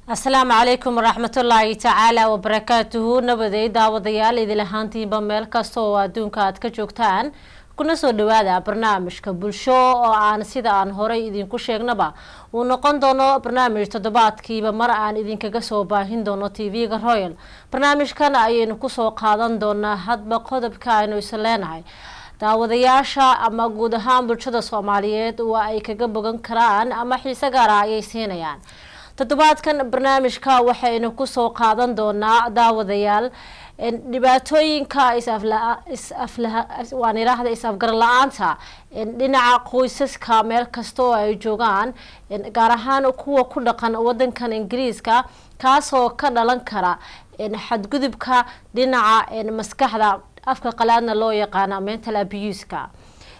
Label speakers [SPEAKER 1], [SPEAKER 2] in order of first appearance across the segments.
[SPEAKER 1] asalaamu calaykum waraxmatullaahi tacaala wabarakaatuhu nabaday daawadayaal idil ahaantiinba meel kasta oo adduunka aad ka joogtaan kuna soo dhawaada barnaamijka bulsho oo aan sida aan horey idinku sheegnaba uu noqon doono barnaamij toddobaadkiiba mar aan idinkaga soo baahin doono tv-ga royal barnaamijkan ayaynu kusoo qaadan doonaa hadba qodobka aynu is leenahay daawadayaasha ama guud ahaan bulshada soomaaliyeed waa ay kaga bogan karaan ama xiise gaara ayay siinayaan toddobaadkan barnaamijka waxaynu kusoo qaadan doonaa daawadayaal dhibaatooyinka waan idhaahda is-afgar la-aanta dhinaca qoysaska meel kasta oo ay joogaan gaar ahaan kuwa ku dhaqan wadankan ingiriiska kaasoo ka dhalan kara xadgudubka dhinaca maskaxda afka qalaadna loo yaqaana mental abuska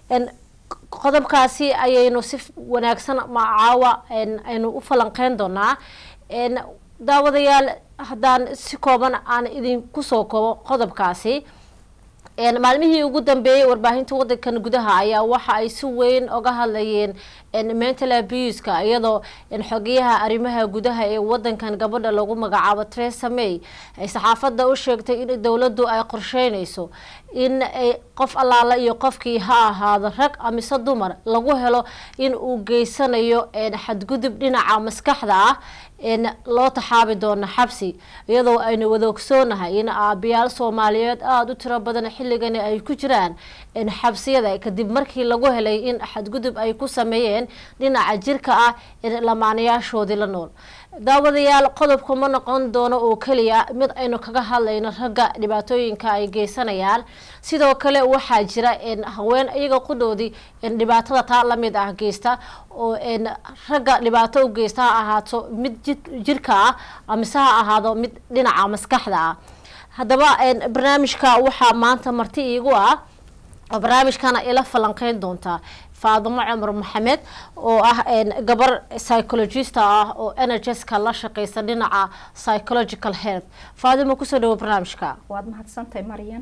[SPEAKER 1] qodobkaasi ayaynu si wanaagsan macaawa aynu u falanqeyn doonaa daawadayaal haddaan si kooban aan idinku soo koobo qodobkaasi maalmihii ugu dambeeyey warbaahinta wadankan gudaha ayaa waxa ay si weyn oga hadlayeen mental abuska iyadoo xogeyaha arrimaha gudaha ee wadankan gabadha lagu magacaabo teresa may ay saxaafadda u sheegtay in dowladdu ay qorsheynayso in qof allaala iyo qofkii ha ahaado rag amise dumar lagu helo in uu geysanayo xadgudub dhinaca maskaxda ah loo taxaabi doono xabsi iyadoo aynu wada ogsoonahay in aabayaal soomaaliyeed aada u tiro badan xilligani ay ku jiraan xabsiyada kadib markii lagu helay in xadgudub ay ku sameeyeen dhinaca jirka ah lamaanayaashoodii la nool daawadayaal qodobku ma noqon doono oo keliya mid aynu kaga hadlayno ragga dhibaatooyinka ay geysanayaan sidoo kale waxaa jira haween iyaga qudhoodii dhibaatada taa lamid ah geysta oo ragga dhibaato u geysta ha ahaato mid jirka ah amise ha ahaado mid dhinaca maskaxda ah haddaba barnaamijka waxaa maanta marti iigu ah oo barnaamijkana ila falanqeyn doontaa faadimo cumar maxamed oo ah gabar psychologista ah oo energeska la shaqeysa dhinaca psychological health faadimo kusoo dhawo barnaamijka
[SPEAKER 2] waad mahadsantahay maryan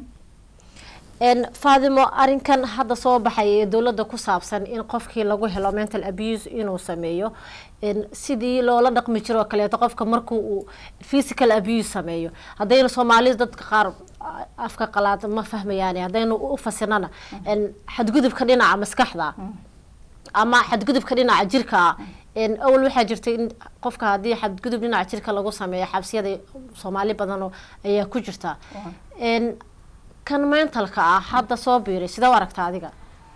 [SPEAKER 1] faadimo arinkan hadda soo baxay ee dowladda ku saabsan in qofkii lagu helo mental abuse inuu sameeyo sidii loola dhaqmi jiro oo kaleeto qofka markuu uu physical abuse sameeyo haddaynu soomaalida dadka qaar afka qalaad ma fahmayaan haddaynu u fasirnana xadgudubka dhinaca maskaxda ama xadgudubka dhinaca jirka awal waxaa jirtay in qofka haddii xadgudub dhinaca jirka lagu sameeyo xabsiyada soomaali badan ayaa ku jirta kan mentalka ah hadda soo biiray sidee u aragta adiga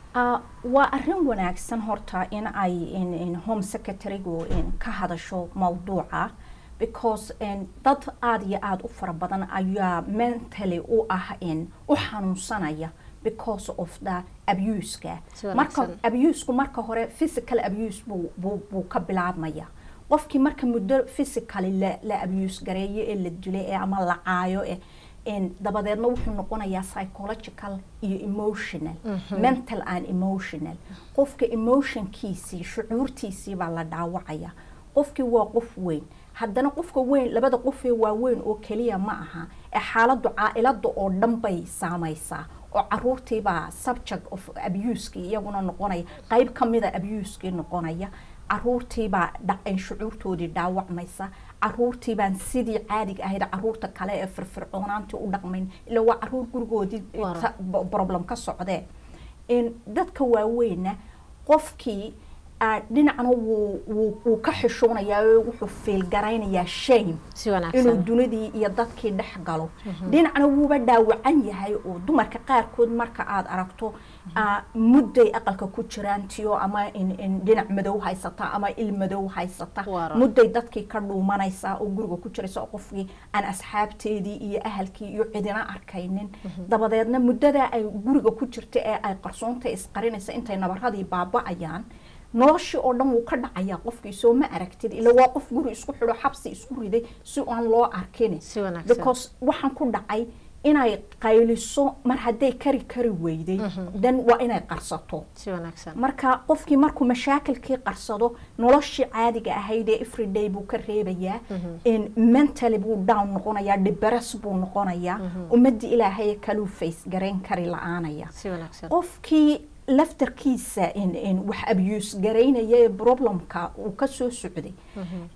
[SPEAKER 2] waa arin wanaagsan horta in ay home secretarigu ka hadasho mawduuca because dad aada iyo aada u fara badan ayaa mentally u ah u xanuunsanaya because of the abuska marka abusku marka hore physical abuse buu ka bilaabmaya qofkii marka muddo physically la abuse gareeyo ee la dilay ee ama la caayo eh dabadeedna wuxuu noqonayaa psychological iyo emotional mental and emotional qofka emotionkiisii shucuurtiisii baa la dhaawacaya qofkii waa qof weyn haddana qofka weyn labada qofee waa weyn oo keliya ma aha ee xaaladdu caa-ilada oo dhan bay saamaysaa oo caruurtiibaa subject of abuseki iyaguna noqonaya qeyb kamida abuskii noqonaya caruurtiibaa shucuurtoodii dhaawacmaysa caruurtiibaan sidii caadiga ahayd caruurta kale ee firfircoonaantii u dhaqmayn ila waa caruur gurigoodii problem ka socdee dadka waaweyna qofkii dhinacna wuu ka xishoonayaa wuxuu fiilgaraynayaa shame inuu dunidii iyo dadkii dhex galo dhinacna wuuba dhaawacan yahay oo dumarka qaarkood marka aada aragto mudday aqalka ku jiraan tiyo ama dhinac madow haysata ama il madow haysata mudday dadkii ka dhuumanaysaa oo guriga ku jiraysa oo qofkii aan asxaabteedii iyo ahalkii iyo cidina arkaynin dabadeedna muddadaa ay guriga ku jirta ee ay qarsoonta isqarinaysa intay nabaradii baaba-ayaan noloshii oo dhan wuu ka dhacayaa qofkii soo ma aragtid ila waa qof guri isku xidho xabsi isku riday si aan loo arkin because waxaan ku dhacay inay qayliso mar hadday kari kari weyday dan waa inay qarsato marka qofkii markuu mashaakilkii qarsado noloshii caadiga ahayd ee everyday buu ka reebayaa mentally buu down noqonayaa dhibares buu noqonayaa ummadii ilaahay kaluu face garayn kari la-aanaya qofkii laftarkiisa wax abuse garaynaya ee problemka uu kasoo socday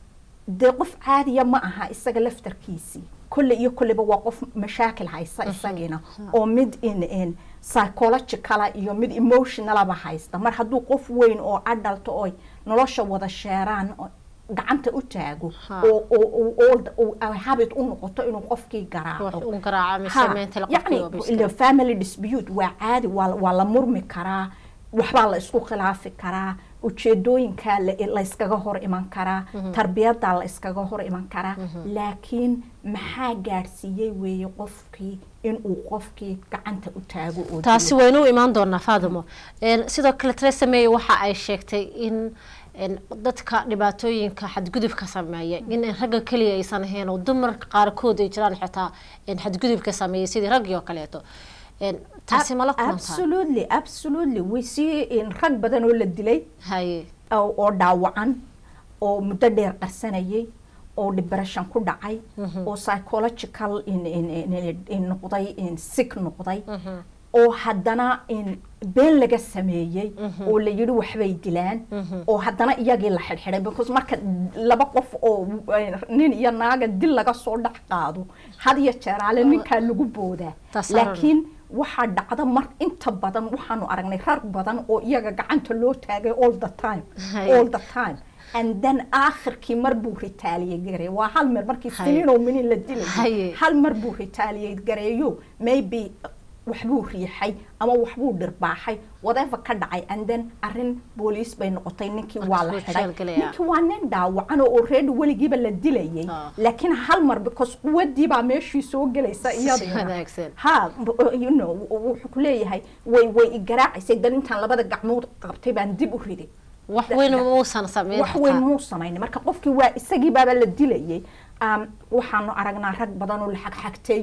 [SPEAKER 2] dee qof caadiya ma aha isaga laftarkiisii kolle iyo kolleba waa qof mashaakil haysta isagiina oo mid in in psychologicala iyo mid emotionalaba haysta mar hadduu qof weyn oo adalta oy nolosha wada sheeraan oo gacanta u taago
[SPEAKER 1] Ha.
[SPEAKER 2] oo oo- oo- oo- oo ay habit u noqoto inuu qofkii
[SPEAKER 1] wax
[SPEAKER 2] garaaco
[SPEAKER 1] un garaaca mise
[SPEAKER 2] Ha,
[SPEAKER 1] mental
[SPEAKER 2] yacni
[SPEAKER 1] qofkii oo
[SPEAKER 2] ila
[SPEAKER 1] biskay
[SPEAKER 2] family dispute waa caadi waa waa la murmi karaa waxbaa la isku khilaafi karaa ujeedooyinkaa la- la iskaga hor iman karaa tarbiyadaa la iskaga hor iman karaa laakiin maxaa gaadhsiiyey weeye qofkii inuu qofkii gacanta u taago oo
[SPEAKER 1] taasi
[SPEAKER 2] dilo.
[SPEAKER 1] waynu u imaan doonaa faadimo Een, sidoo kale Theresa May waxa ay sheegtay in een, dadka dhibaatooyinka xadgudubka sameeya in ragga keliya aysan ahayn oo dumarka qaarkood ay jiraan xitaa een, xadgudubka sameeyay sidii raggii oo kaleeto Een, taasi mala kulantaa
[SPEAKER 2] absolutely absolutely way sii in rag badan oo la dilay
[SPEAKER 1] haye
[SPEAKER 2] oo oo dhaawacan oo muddo dheer qarsanayay oo depression ku dhacay oo psychological in in in in noqday in sick noqday oo haddana in been laga sameeyey oo la yidhi waxbay dilaan oo haddana iyagii la xidhxidhay because marka laba qof oo eh, nin iyo naaga dil laga soo dhex qaado had iyo jeeraale ninkaa lagu boodaa
[SPEAKER 1] Taas arag.
[SPEAKER 2] laakiin waxaa dhacda mar inta badan waxaanu aragnay rag badan oo iyaga gacanta loo taagay all the time
[SPEAKER 1] Hay.
[SPEAKER 2] all the time and then aakhirkii mar buu retaliate gareey waa hal mar markii
[SPEAKER 1] Hay.
[SPEAKER 2] siniin oo minin la
[SPEAKER 1] Hay.
[SPEAKER 2] dilay hal mar buu retaliate gareeyo maybe waxbuu riixay ama waxbuu dhirbaaxay whatever ka dhacay and then arrin booliis bay noqotay ninkii waa la
[SPEAKER 1] Soo
[SPEAKER 2] xidhay
[SPEAKER 1] jeelgalaya.
[SPEAKER 2] ninkii waa nin dhaawacan oo already weligiiba la dilayay
[SPEAKER 1] Ah.
[SPEAKER 2] laakiin hal mar because quwadii baa meeshii soo gelaysa
[SPEAKER 1] Si
[SPEAKER 2] iyadina
[SPEAKER 1] wanaagsan.
[SPEAKER 2] ha b- you know wuxuu ku leeyahay way way igaraacaysay dan intaan labada gacmood qabtay baan dib u riday
[SPEAKER 1] wax weyn muusan sameyn
[SPEAKER 2] wax weyn muu samaynay marka qofkii waa isagii baaba la dilayay um, waxaanu aragnaa rag badan oo la xagxagtay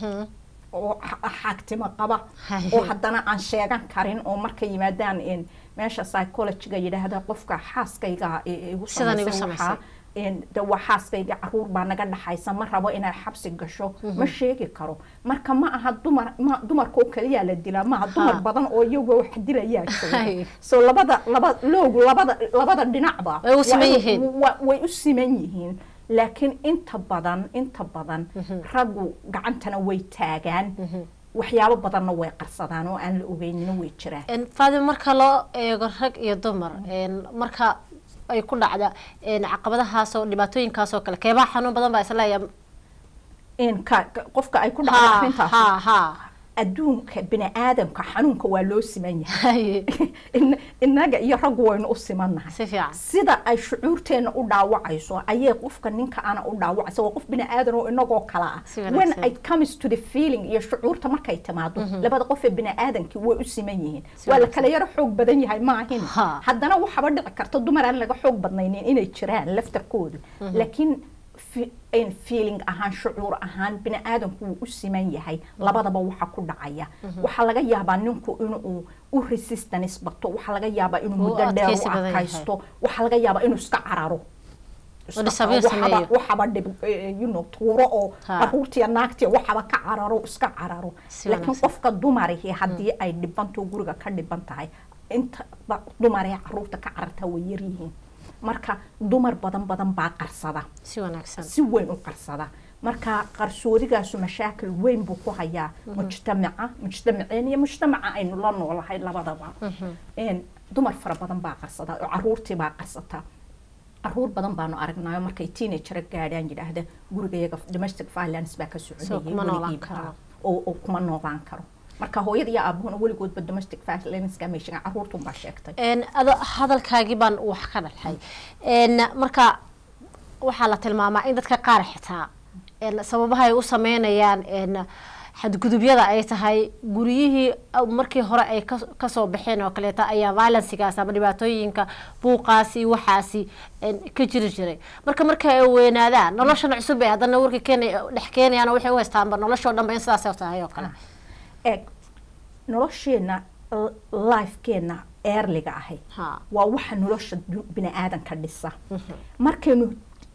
[SPEAKER 2] oo xa- xaagtimo qaba
[SPEAKER 1] Hay.
[SPEAKER 2] oo haddana aan sheegan karin oo markay yimaadaan in meesha psychologiga yidhaahda qofka xaaskayga i- igu
[SPEAKER 1] Sidan igu
[SPEAKER 2] samaysay waxaa
[SPEAKER 1] samaysay.
[SPEAKER 2] in de waa xaaskayga caruur baa naga dhaxaysa ma rabo inay xabsi gasho ma sheegi karo marka ma aha dumar ma dumarka oo kaliyaa la dilaa maaha dumar
[SPEAKER 1] Ha.
[SPEAKER 2] badan oo iyagoo wax dilayaa
[SPEAKER 1] Hay.
[SPEAKER 2] jooga so labada laba loogu labada labada dhinacba
[SPEAKER 1] Way u siman
[SPEAKER 2] waa-
[SPEAKER 1] yihiin.
[SPEAKER 2] wa- way u siman yihiin laakiin inta badan inta badan raggu gacantana way taagaan waxyaabo badanna way qarsadaan oo aan la ogeynina way jiraan
[SPEAKER 1] Een, faadimo marka loo eego rag iyo dumar een, marka ay ku dhacda een, caqabadahaas oo dhibaatooyinkaas oo kale keebaa xanuun badan baa isleeyahay
[SPEAKER 2] in ka ka- qofka ay ku dhacdo
[SPEAKER 1] ha
[SPEAKER 2] arrintaas
[SPEAKER 1] ha ha
[SPEAKER 2] adduunka bini aadamka xanuunka waa loo siman yahay
[SPEAKER 1] Haye.
[SPEAKER 2] In- innaga iyo raggu waynu u simannahay
[SPEAKER 1] si fiican
[SPEAKER 2] sida ay shucuurteena u dhaawacayso ayay qofka ninka ana u dhaawacaysa waa qof bini aadan oo inagoo kala ah
[SPEAKER 1] Si
[SPEAKER 2] when
[SPEAKER 1] wanaagsan.
[SPEAKER 2] it comes to the feeling iyo shucuurta markay timaado labada qof ee bini aadankii way u siman yihiin
[SPEAKER 1] Si
[SPEAKER 2] waa la
[SPEAKER 1] wanaagsan.
[SPEAKER 2] kala yaro xoog badan yahay maahin
[SPEAKER 1] Ha.
[SPEAKER 2] haddana waxaba dhici karta dumar aan laga xoog badnaynin inay jiraan laftarkoodu laakiin fi- in feeling ahaan shucuur ahaan bini aadamku wuu u siman yahay labadaba waxa ku dhacaya waxaa laga yaabaa ninku inuu u resistance bato waxaa laga yaabaa inuu
[SPEAKER 1] Uu
[SPEAKER 2] muddo dheer
[SPEAKER 1] adkaysi
[SPEAKER 2] u
[SPEAKER 1] badan yahay.
[SPEAKER 2] adkaysto waxaa laga yaabaa inuu iska cararo Iska
[SPEAKER 1] dhisabiir
[SPEAKER 2] waxaba-
[SPEAKER 1] sameeyo.
[SPEAKER 2] waxaba dhib eh, you know tuuro oo
[SPEAKER 1] Ha.
[SPEAKER 2] caruurtiya naagtiya waxaba ka cararo iska cararo
[SPEAKER 1] Si
[SPEAKER 2] laakiin
[SPEAKER 1] wanaagsan.
[SPEAKER 2] qofka dumarihi haddii ay dhibanto guriga ka dhiban tahay inta ba- dumaree caruurta ka carartaa way yaryihiin marka dumar badan badan baa qarsada
[SPEAKER 1] si wanaagsan
[SPEAKER 2] si weyn u qarsada marka qarsoodigaasu mashaakil weyn buu ku hayaa mujtamaca mujtamaceen iyo mujtamaca aynu la noolahay labadaba Een, dumar fara badan baa qarsada oo caruurtii baa qarsata caruur badan baanu aragnayo markay teenager gaadhaan yidhaahda gurigayaga domestic violence baa ka
[SPEAKER 1] So,
[SPEAKER 2] socodayay
[SPEAKER 1] kuma noolaan
[SPEAKER 2] weligiiba.
[SPEAKER 1] karo.
[SPEAKER 2] oo oo kuma noolaan karo marka hooyada iyo aabuhuna weligoodba domestic violence ka meeshan caruurtun baa sheegtay
[SPEAKER 1] een ado hadalkaagii baan wax ka dhalxay een marka waxaa la tilmaamaa in dadka qaar xitaa een sababaha ay u sameynayaan een xadgudubyada ay tahay guryihii aw- markii hore ay ka- kasoo baxeen oo kaleeta ayaa violencigaas ama dhibaatooyinka buuqaasi waxaasi een ka jiri jiray marka marka ay weynaadaan noloshan cusub ay haddana warka keenay dhex keenayaan oo waxay u haystaanba noloshoo dhanba in sidaas tahay oo kale
[SPEAKER 2] eeg nolosheenna l- lifekeenna eerliga ahay
[SPEAKER 1] ha
[SPEAKER 2] waa waxa nolosha du- bini aadanka dhisa markaynu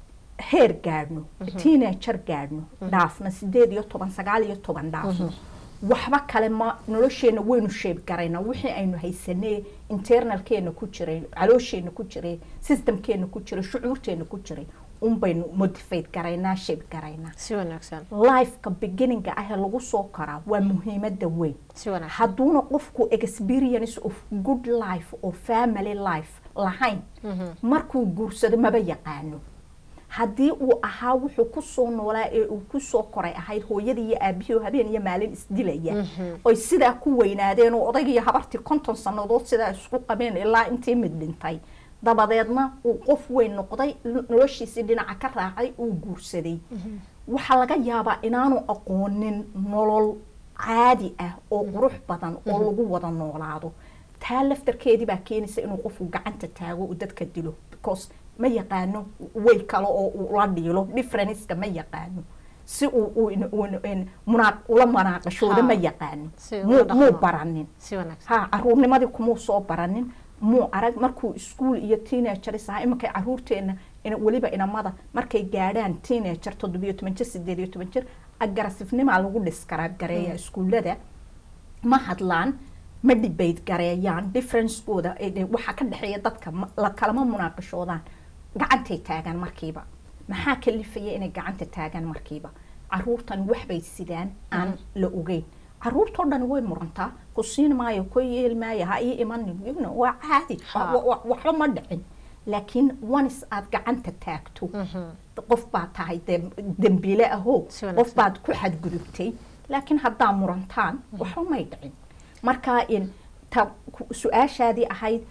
[SPEAKER 2] heer gaadhno teenager gaadhno dhaafno sideed iyo toban sagaal iyo toban dhaafno waxba kale ma nolosheena waynu sheeb garaynaa wixii aynu haysanee internalkeena ku jiray caloosheenna ku jiray systemkeena ku jiray shucuurteena ku jiray unbaynu motivate garaynaa shape garaynaa
[SPEAKER 1] si wanaagsan
[SPEAKER 2] lifeka beginninga ah ee lagu soo koraa waa muhiimada weyn
[SPEAKER 1] si wanaagsan
[SPEAKER 2] hadduuna qofku experience of good life oo family life lahayn markuu guursado maba yaqaano haddii uu ahaa wuxuu kusoo noolaa ee uu kusoo koray ahayd hooyadii iyo aabihii oo habeen iyo maalin isdilaya oy sidaa ku weynaadeen oo odayga iyo habartii konton sannadood sidaa isku qabeen ilaa intii mid dhintay dabadeedna uu qof weyn noqday noloshiisii dhinaca ka raacay uu guursaday waxaa laga yaabaa inaanu aqoonin nolol caadi ah oo qurux badan oo lagu wada noolaado taa laftarkeedii baa keenaysa inuu qofku gacanta taago uu dadka dilo because ma yaqaano way kale oo uu la dhiilo differenceka ma yaqaano si uu ula manaaqashooda ma yaqaano muu baranin
[SPEAKER 1] si wanaagsan
[SPEAKER 2] ha caruurnimadii kumuu soo baranin muu arag markuu ischool iyo teenagers ahaa imankay caruurteena weliba inamada markay gaadhaan teenager toddobiyo toban jir sideed iyo toban jir agarasifnimaa lagu dhiskaraab gareeya iskuullada ma hadlaan ma debate gareeyaan differencekooda waxaa ka dhexeeya dadka la kalama munaaqashoodaan gacantay taagaan markiiba maxaa kalifaya inay gacanta taagaan markiiba caruurtan waxbay sidaan aan la ogeyn caruurtoo dhan way murantaa ku siin maayo ku yeel maayo ha ii imanin waa caadi waxba ma dhicin laakiin onis aad gacanta taagto qof baad tahay dembiile ahoo qof baad ku xadgudubtay laakiin haddaa murantaan waxba may dhicin marka ta su-aashaadii ahayd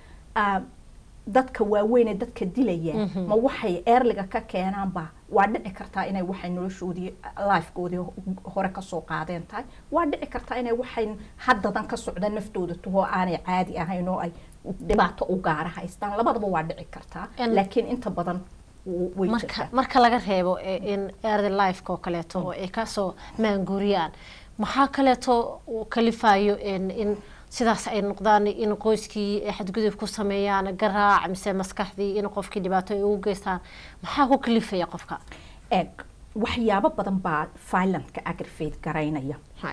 [SPEAKER 2] dadka waaweyn ee dadka dilaya ma waxay eerliga ka keenaanba waa dhici kartaa inay waxay noloshoodii lifekoodii hore kasoo qaadeen tahay waa dhici kartaa inay waxay haddadan ka socda naftooda tahoo aanay caadi ahayn oo ay dhibaato u gaara haystaan labadaba waa dhici kartaa laakiin inta badan way jirtaa
[SPEAKER 1] marka laga reebo in early lifeka oo kaleeto oo ay kasoo maanguuriyaan maxaa kaleeto kalifayo in sidaas ay noqdaan in qoyskii xadgudub ku sameeyaan garaac mise maskaxdii in qofkii dhibaato ay ugu geystaan maxaa ku kalifaya qofka
[SPEAKER 2] eeg waxyaabo badan baa violent-ka aggravate garaynaya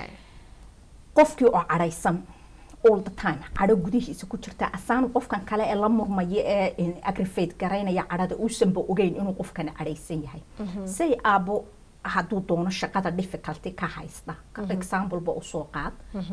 [SPEAKER 2] qofkii oo cadhaysan all the time cadho gudihiisa ku jirta asaanu qofkan kale ee la murmaya ee aggravate garaynaya cadhada uusanba ogeyn inuu qofkan cadhaysan yahay say aabo hadduu doono shaqada difficulty ka haysta exampleba usoo qaad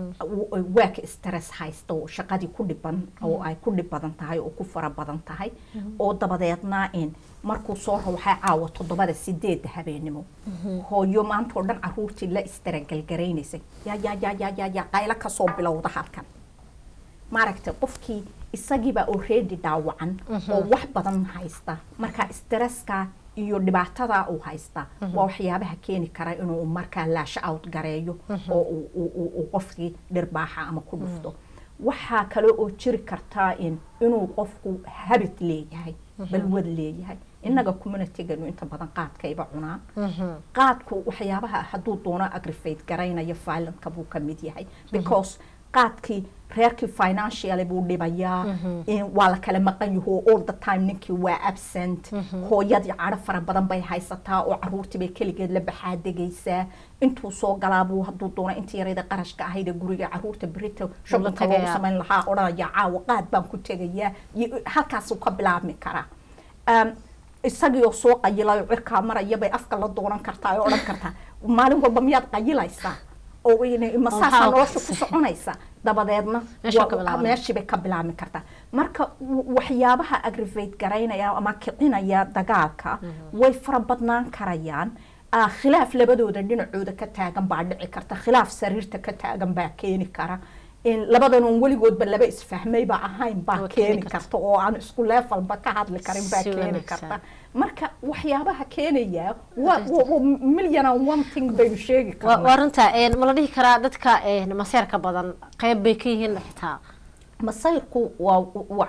[SPEAKER 2] waak stress haysta oo shaqadii ku dhiban oo ay ku dhib badan tahay oo ku fara badan tahay oo dabadeedna in markuu soo rawaxay caawa toddobada sideedda habeenimo hooyo maanta oo dhan caruurtii la istaragalgaraynaysay yaa yaa yaa yaa yaa yaa qaylo kasoo bilowda halkan maaragtay qofkii isagiiba already dhaawacan oo wax badan haysta marka stresska iyo dhibaatada uu haysta waa waxyaabaha keeni kara inuu markaa laasho out gareeyo oo uu qofkii dhirbaaxa ama ku dhufto waxaa kale oo jiri kartaa in inuu qofku habit leeyahay balwad leeyahay innaga communityganu inta badan qaadkayba cunaan qaadku waxyaabaha hadduu doono aggravate garaynaya violent-ka buu ka mid yahay because qaadkii reerkii financially buu dhibayaa waa la kala maqan yaho all the time ninkii waa absent hooyadii cadho fara badan bay haysataa oo caruurtii bay keligeed la baxaadegaysaa intuu soo galaabuu hadduu doono intii yarayda qarashka ahayda guriga caruurta berita shobanka loogu samayn lahaa odhanaya caawa qaad baan ku tegayaa halkaasuu ka bilaabmi karaa isagiioo soo qayilayo cirkaa maraya bay afka la doonan kartaa oo odhan kartaa maalin walba miyaad qayilaysaa oo masaasaa nolosha ku soconaysa dabadeedna meeshiibay ka bilaabmi kartaa marka waxyaabaha aggravate garaynaya ama kicinaya dagaalka way fara badnaan karayaan khilaaf labadooda dhinacooda ka taagan baa dhici karta khilaaf sariirta ka taagan baa keeni kara labadan oon weligoodba laba isfahmayba ahayn baa keeni karta oo aan isku leefalba ka hadli karin baa keeni karta marka waxyaabaha keenaya million and one thing baynu sheegi karnaa
[SPEAKER 1] waa runta ma la dhihi karaa dadka maseerka badan qeyb bay ka yihiin xitaa
[SPEAKER 2] masayrku waa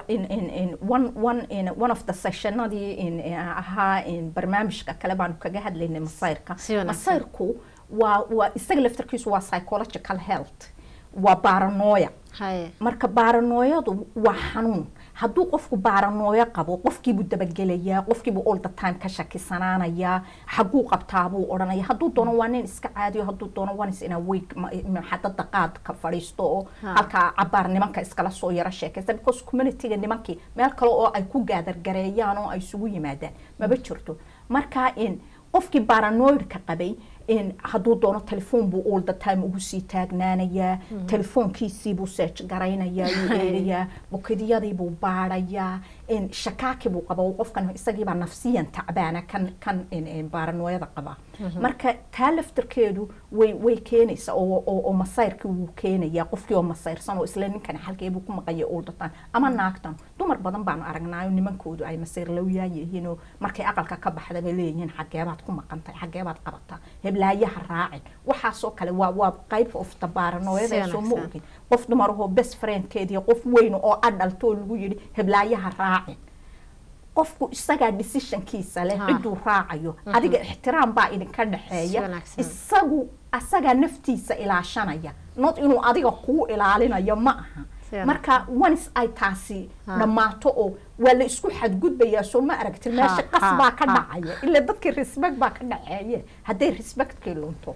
[SPEAKER 2] one one one of the sessionadii ahaa barnaamijka kale baanu kaga hadlaynay masayrka masayrku waa waa isaga laftarkiisu waa psychological health waa baranooya marka baranooyadu waa xanuun hadduu qofku baranooyo qabo qofkiibuu dabagelayaa qofkiibuu all the time ka shakisanaanayaa xaguu qabtaabuu odhanaya hadduu doono waa nin iska caadiyo hadduu doono wanis inaa weeg xadada qaadka fadhiisto oo halkaa cabaar nimanka iskala soo yaro sheekaysta because communityga nimankii meel kale oo ay ku gaadargareeyaan oo ay isugu yimaadaan maba jirto marka in qofkii baranoidka qabay in hadduu doono telefoon buu all the time ugu sii taagnaanayaa telefoonkiisiibuu search garaynayaa uu eegayaa bukidiyadiibuu baadhayaa in shakaaki buu qaba qofkan isagiibaa nafsiyan tacbaana kan kan baranooyada qaba marka taa laftarkeedu way way keenaysa oo oo masayrkii wuu keenayaa qofkii oo masayrsan oo isla ninkan xalkeebuu ku maqaya all the time ama naagtan dumar badan baanu aragnaayo nimankoodu ay masayrlowyaa yihiinoo markay aqalka ka baxda bay leeyihiin xageebaad ku maqantay xageebaad qabataa heblaayaha raacin waxaasoo kale waa waa qayb of the baranooyada soo ma ogin qof dumarahoo best friendkeedii qof weyn oo adhaltoo lagu yidhi heblaayaha raacin qofku isagaa decisionkiisa leh ciduu raacayo adiga ixtiraam baa idinka dhexeeya isagu asagaa naftiisa ilaashanaya not inuu adiga kuu ilaalinayo ma aha marka onis ay taasi dhammaato oo waa la isku xadgudbayaa soo ma aragti meesha qas baa ka dhacaya ila dadkii respect baa ka dhaxeeye hadday respectkii lunto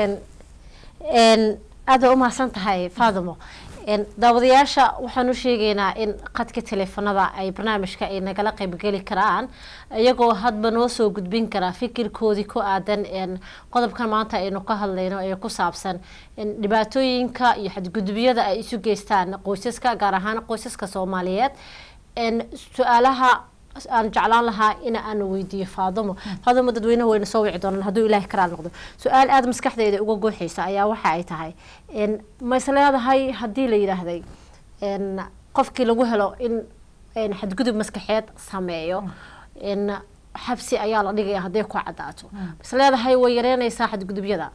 [SPEAKER 1] aada u mahadsan tahay faadimo daawadayaasha waxaan u sheegaynaa in qadka teleefanada ay barnaamijka ay nagala qaybgeli karaan iyagoo hadba noo soo gudbin karaa fikirkoodii ku aadan qodobkan maanta aynu ka hadlayno ee ku saabsan dhibaatooyinka iyo xadgudubyada ay isu geystaan qoysaska gaar ahaan qoysaska soomaaliyeed su-aalaha aan jeclaan lahaa in aan weydiiyo faadimo faadimo dadweynaha wayna soo wici doonaan hadduu ilaahay karaal noqdo su-aal aada maskaxdeeda uga gooxaysa ayaa waxa ay tahay ma is leedahay haddii la yidhaahday qofkii lagu helo in xadgudub maskaxeed sameeyo xabsi ayaa la dhigaya hadday ku cadaato ma is leedahay way yareynaysaa xadgudubyada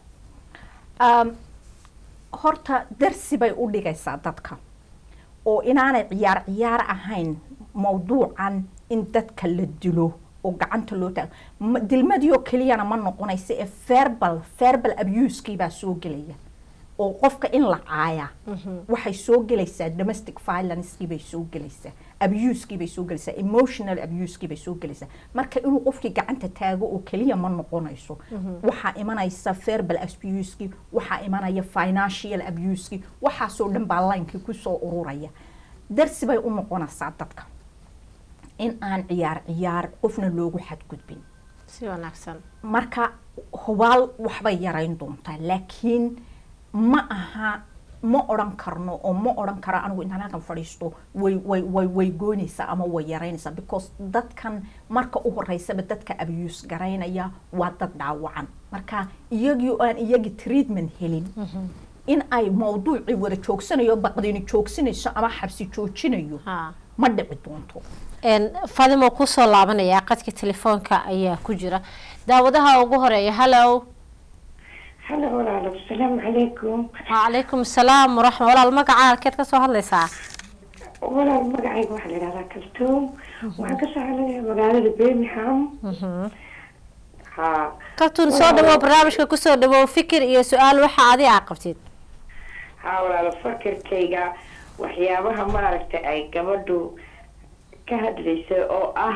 [SPEAKER 2] horta darsi bay u dhigaysaa dadka oo inaanay ciyaar ciyaar ahayn mawduucan in dadka la dilo oo gacanta loo taago dilmadiioo keliyana ma noqonaysa ee verbal verbal abusekii baa soo gelaya oo qofka in la caaya waxay soo gelaysaa domestic violencekii bay soo gelaysaa abusekii bay soo gelaysaa emotional abusekii bay soo gelaysaa marka inuu qofkii gacanta taago oo keliya ma noqonayso waxaa imanaysa verbal abusekii waxaa imanaya financial abusekii waxaasoo dhan baa linekii kusoo ururaya darsi bay u noqonaysaa dadka in aan ciyaar ciyaar qofna loogu xadgudbin
[SPEAKER 1] si wanaagsan
[SPEAKER 2] marka hubaal waxbay yarayn doontaa laakiin ma aha ma odhan karno oo ma odhan karo anigu intaan halkan fadhiisto way way way way goynaysaa ama way yaraynaysaa because dadkan marka u horeysaba dadka abuse garaynaya waa dad dhaawacan marka iyagii oo aan iyagii treatment helin in ay mawduucii wada joogsanayo baqdini joogsanayso ama xabsi joojinayo ma dhici doonto
[SPEAKER 1] fadimo kusoo laabanaya qadka telefoonka ayaa ku jira daawadaha ugu horeeya hallow
[SPEAKER 3] halo walaalo asalaamu calaykum
[SPEAKER 1] wacalaykum asalaam waraxma walaal magaca halkeed kasoo hadlaysaa
[SPEAKER 3] walaal magacayga waxaa la yidhahdaa kaltoom waxaan kasoo hadlayaa magaalada birmingham ha
[SPEAKER 1] kaltuun soo dhawow barnaamijka kusoo dhawow fikir iyo su-aal waxa adi aa qabtid
[SPEAKER 3] ha walaalo fakirkayga waxyaabaha maaragtay ay gabadhu ka hadlaysa oo ah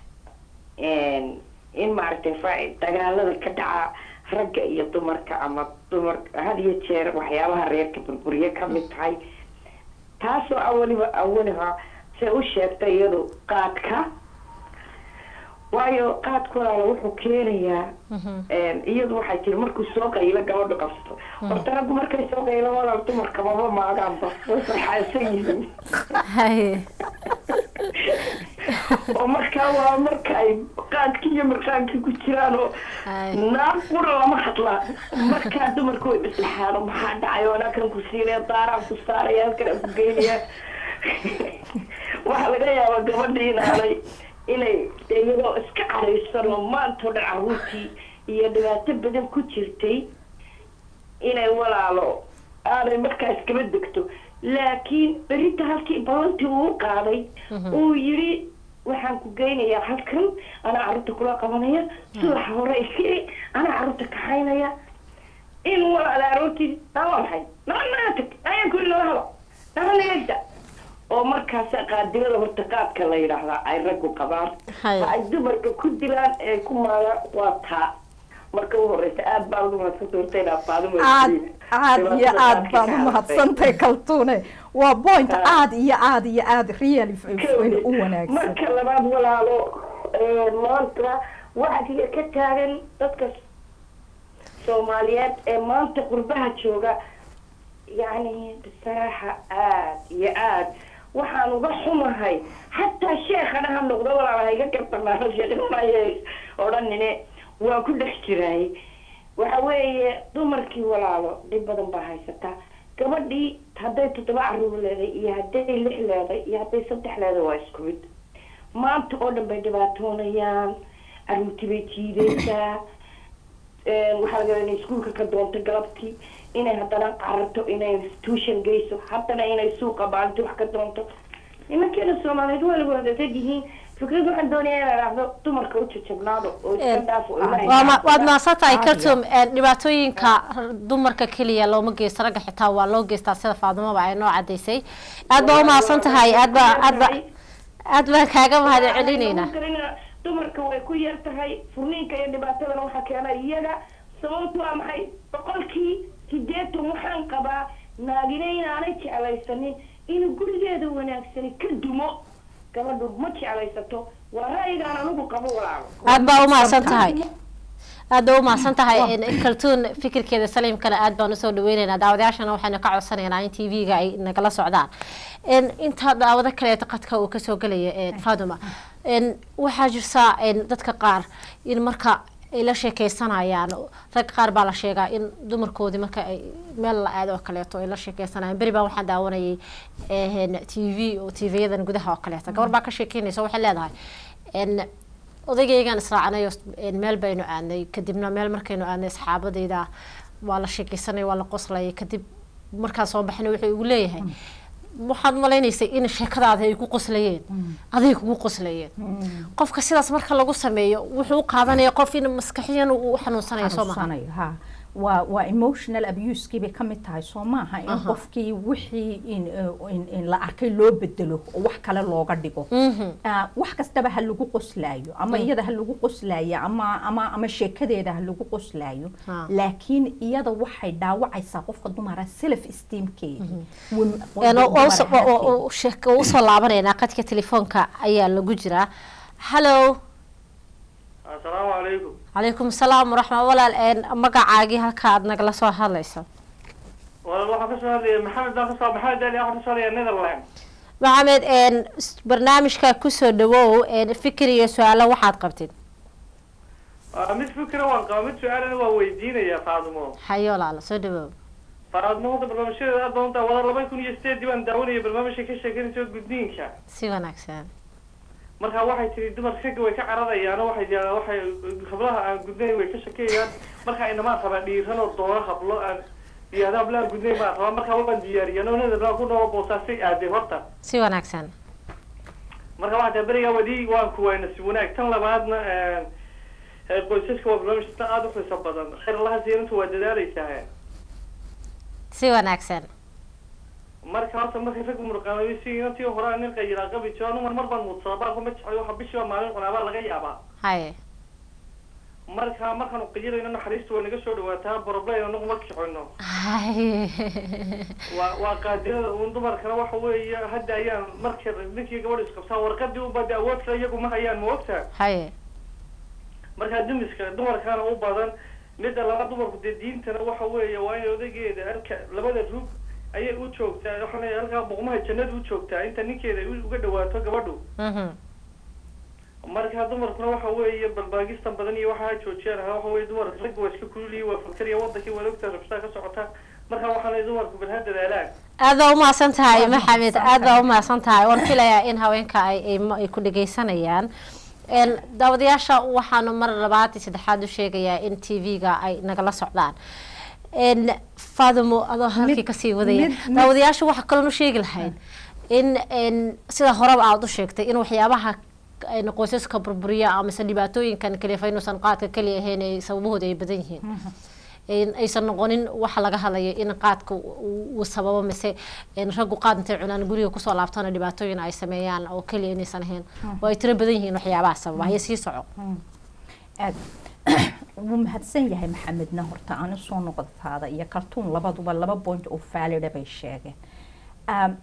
[SPEAKER 3] in maaragtay dagaalada ka dhaca ragga iyo dumarka ama dumar had iyo jeer waxyaabaha reerka burburiye kamid tahay taasoo awaliba awaliha se u sheegtay iyadu qaadka waayo qaadka walaala wuxuu keenayaa iyadu waxay tiri markuu soo qaylo gabadhu qabsato horta raggu markay soo qaylo walaal dumarka maba maagaanba way farxaansan yihiin oo markaa waa marka ay qaadkii iyo marqaankii ku jiraan oo naag qura lama hadlaa markaa dumarku way maslaxaan maxaa dhacay oo anaa kan ku siinaya daaraan ku saaraya halkan aan ku geynaya waxaa laga yaabaa gabadhii inaanay inay iyadoo iska caraysan oo maantoo dhan caruurtii iyo dhibaato badan ku jirtay inay walaalo aanay markaa iskaba degto laakiin berinta halkii balantii uu qaaday uu yidhi waxaan ku geynayaa halkan anaa carruurta kula qabanaya subaxa hore isii anaa carruurta kaxaynaya in walaala aroortii naa maxay naa naa tag ayaan kuli nala halo naa nagada oo markaas qaadirada horta qaadka la yidhaahdaa ay raggu qabaan ay dumarka ku dilaan ee ku maaga waa taa marka u horeysa aad baan ugu mahadsan doortay inaa faadimo
[SPEAKER 2] aad aad iyo aad baan u mahadsantay kaltuune waa point aad iyo aad iyo aad really u wanaagsan
[SPEAKER 3] marka labaad walaalo maanta waxaa kaliya ka taagan dadka soomaaliyeed ee maanta qurbaha jooga yacni bisaraaxa aad iyo aad waxaan uga xumahay xataa sheekhana ha noqdo walaalaha iga gabanaano sheekhnimay odhanine waa ku dhex jiraay waxa weeye dumarkii walaalo dhib badan baa haysataa gabadhii hadday toddoba caruur leeday iyo hadday lix leeday iyo hadday saddex leeday waa isku mid maanta oo dhan bay dhibaatoonayaan caruurtii bay jiidaysaa waxaa laga yaaba inay iskuulka ka doonto galabtii inay haddana qararto inay tuushan geyso haddana inay suuqa maalintii wax ka doonto nimankeena soomaaliyeed waa lagu hadadad yihiin fikrad waxaan doonayaa inaan dhahdo dumarka u jajabnaado oo iska dhaafo oo ilaahay
[SPEAKER 1] waa ma-
[SPEAKER 3] ka
[SPEAKER 1] waad mahadsan tahay
[SPEAKER 2] Caadiga.
[SPEAKER 1] kartum dhibaatooyinka dumarka keliya looma geysto ragga xitaa waa loo geystaa sida faadumaba ay noo cadaysay aad baa umahadsan tahay aad baa aad ba aad baan kaaga mahad celinaynaa
[SPEAKER 3] Karina, dumarka way ku yar tahay furniinka iyo dhibaatadana waxaa keena iyaga sababtu waa maxay boqolkii sideetan waxaan qabaa naagina inaanay jeclaysanin inuu gurigeeda wanaagsani ka dumo gabadhu ma jeclaysato waa ra'yigaan anigu qabo walaalo
[SPEAKER 1] aad baa umahadsan tahay aad baa umahadsan tahay kaltuun fikirkeeda saliimkana aad baan usoo dhaweyneynaa daawadayaashana waxaynu ka codsanaynaa in t v-ga ay nagala socdaan En, inta daawado kaleeta qadka uu kasoo gelaya en, faduma En, waxaa jirtaa en, dadka qaar in marka ay la sheekeysanayaan rag qaar baa la sheegaa in dumarkoodii marka ay meel la aado oo kaleeto ay la sheekeysanayaan beri baa waxaan daawanayay t v oo t v-yadan gudaha oo kaleeto gabar baa ka sheekeynaysa waxay leedahay en, odagaygaan israacnay oo een meel baynu aadnay kadibna meel markaynu aadnay asxaabadayda waa la sheekeysanay waa la qoslayay kadib markaan soo baxnay wuxuu igu leeyahay waxaad malaynaysay in sheekadaada ay ku qoslayeen aday kugu qoslayeen qofka sidaas marka lagu sameeyo wuxuu u qaadanaya qof in maskaxiyan uu u xanuunsanayo soo maha
[SPEAKER 2] xanuunsanayo ha waa waa emotional abuse bay ka mid tahay soo maaha in
[SPEAKER 1] Aha.
[SPEAKER 2] qofkii wixii in, uh, in, in la arkay loo bedelo oo wax kale looga dhigo Ah, wax kastaba ha lagu qoslaayo ama iyada ha lagu qoslaayo ama ama ama sheekadeeda ha lagu qoslaayo
[SPEAKER 1] Ha.
[SPEAKER 2] laakiin iyada waxay dhaawacaysaa qofka dumara self esteemkeedii
[SPEAKER 1] Een, oo- oo usoo- oo- oo- oo sheek- oo usoo laabanaynaa qadka telefoonka ayaa lagu jiraa hallo
[SPEAKER 4] asalaamu calaykum
[SPEAKER 1] calaykum asalaam waraxma walaal een magacaagii halka aad nagala soo hadlayso
[SPEAKER 4] walaal waxaan kasoo hadlaya maxamed baan kasoo maxamed ali waxaan kasoo hadlaya netherland
[SPEAKER 1] maxamed een s- barnaamijka kusoo dhawow een fikir iyo su-aalo waxaad qabtid
[SPEAKER 4] Waa mid fikra waan qaba mid su-aalana waa weydiinaya faadimo
[SPEAKER 1] hayo walaalo soo dhawow
[SPEAKER 4] faadimo hadda barnaamijyadeeda aad baan wada laba kun iyo sideedii baan daawanaya barnaamijka ka sheekanaysa gudniinka
[SPEAKER 1] si wanaagsan
[SPEAKER 4] marka waxay tiri dumarka ragga way ka cararayaan oo waxay yidhahdaan waxay hablaha aan gudnayn way ka shakeyayaan marka inamaan rabaa dhiiran oo doona hablo aan yihahda hablaha gudnayn baan rabaa marka waan diyaariyan oo netherland ku noolo boosaasay aaday horta
[SPEAKER 1] si wanaagsan
[SPEAKER 4] marka waxaa tahay berigaa wadi waan kuwayna si wanaag tan labaadna ee, qoysaska waa barnaamij tan aada u xiiso badan khayr allaha siirintu waa dadaaleysaa
[SPEAKER 1] si wanaagsan
[SPEAKER 4] marka horta markay rag murqaamay si inantii hore nin qayiraa qabi jiro anu mar mar baan muudsadaa baan kuma jeclay waxa bishiiba maalin cunaabaa laga yaabaa
[SPEAKER 1] haye
[SPEAKER 4] marka markaanu qayirayno naxariista way naga soo dhawaataa problem anagu ma kicono
[SPEAKER 1] haye
[SPEAKER 4] waa waa qaadirada uun dumarkana waxa weeye hadda ayaan markii ninkii gabadh isqabtaa warqadii ubada awoodka iyagu ma hayaan ma ogtaa
[SPEAKER 1] haye
[SPEAKER 4] markaa dumiska dumarkaana u badan midda laba dumarku dee diintana waxa weeye waa in odageeda halka labada rug ayay u joogtaa waxaana halkaa boqmaha jannada u joogtaa inta ninkeeda u- uga dhawaato gabadhu
[SPEAKER 1] mhm
[SPEAKER 4] marka dumarkuna waxa weeye balbaagistan badan iyo waxaa joojiyaan waxa weeye dumar ragga waa iska kululiyay waa fakariya wadankii waa ogtaa rabshaa ka socota marka waxaana dumarku bal ha dadaalaan
[SPEAKER 1] aad baa umahadsan tahay
[SPEAKER 2] Waad
[SPEAKER 1] maxamed
[SPEAKER 2] mahadsan
[SPEAKER 1] aad baa
[SPEAKER 2] tahay.
[SPEAKER 1] umahadsan tahay waan filayaa in haweenka ay ay ma- ay ku dhegeysanayaan Een, daawadayaasha waxaanu mar labaad iyo saddexaad u sheegayaa in t v-ga ay nagala socdaan Een, faadimo adoo halkii
[SPEAKER 2] Mid-
[SPEAKER 1] kasii wadaya
[SPEAKER 2] mid- mid-
[SPEAKER 1] daawadayaasha waxaa kaloon u sheegi lahayd in een, sida horeba aada u sheegtay in waxyaabaha een, qoysaska burburiya amase dhibaatooyinkan kalifa inuusan qaadka keliya ahayn ay sababahooda ay badan yihiin in aysan noqonin waxa laga hadlayo in qaadka uu uu sababo mise in raggu qaad intay cunaan guriga kusoo laabtana dhibaatooyin ay sameeyaan oo keliya inaysan ahayn oo ay tiro badan yihiin waxyaabaha sababa haya sii soco
[SPEAKER 2] aad wuu mahadsan yahay maxamedna horta aan usoo noqotaada iyo kaltuun labaduba laba point oo faalida bay sheegeen Um,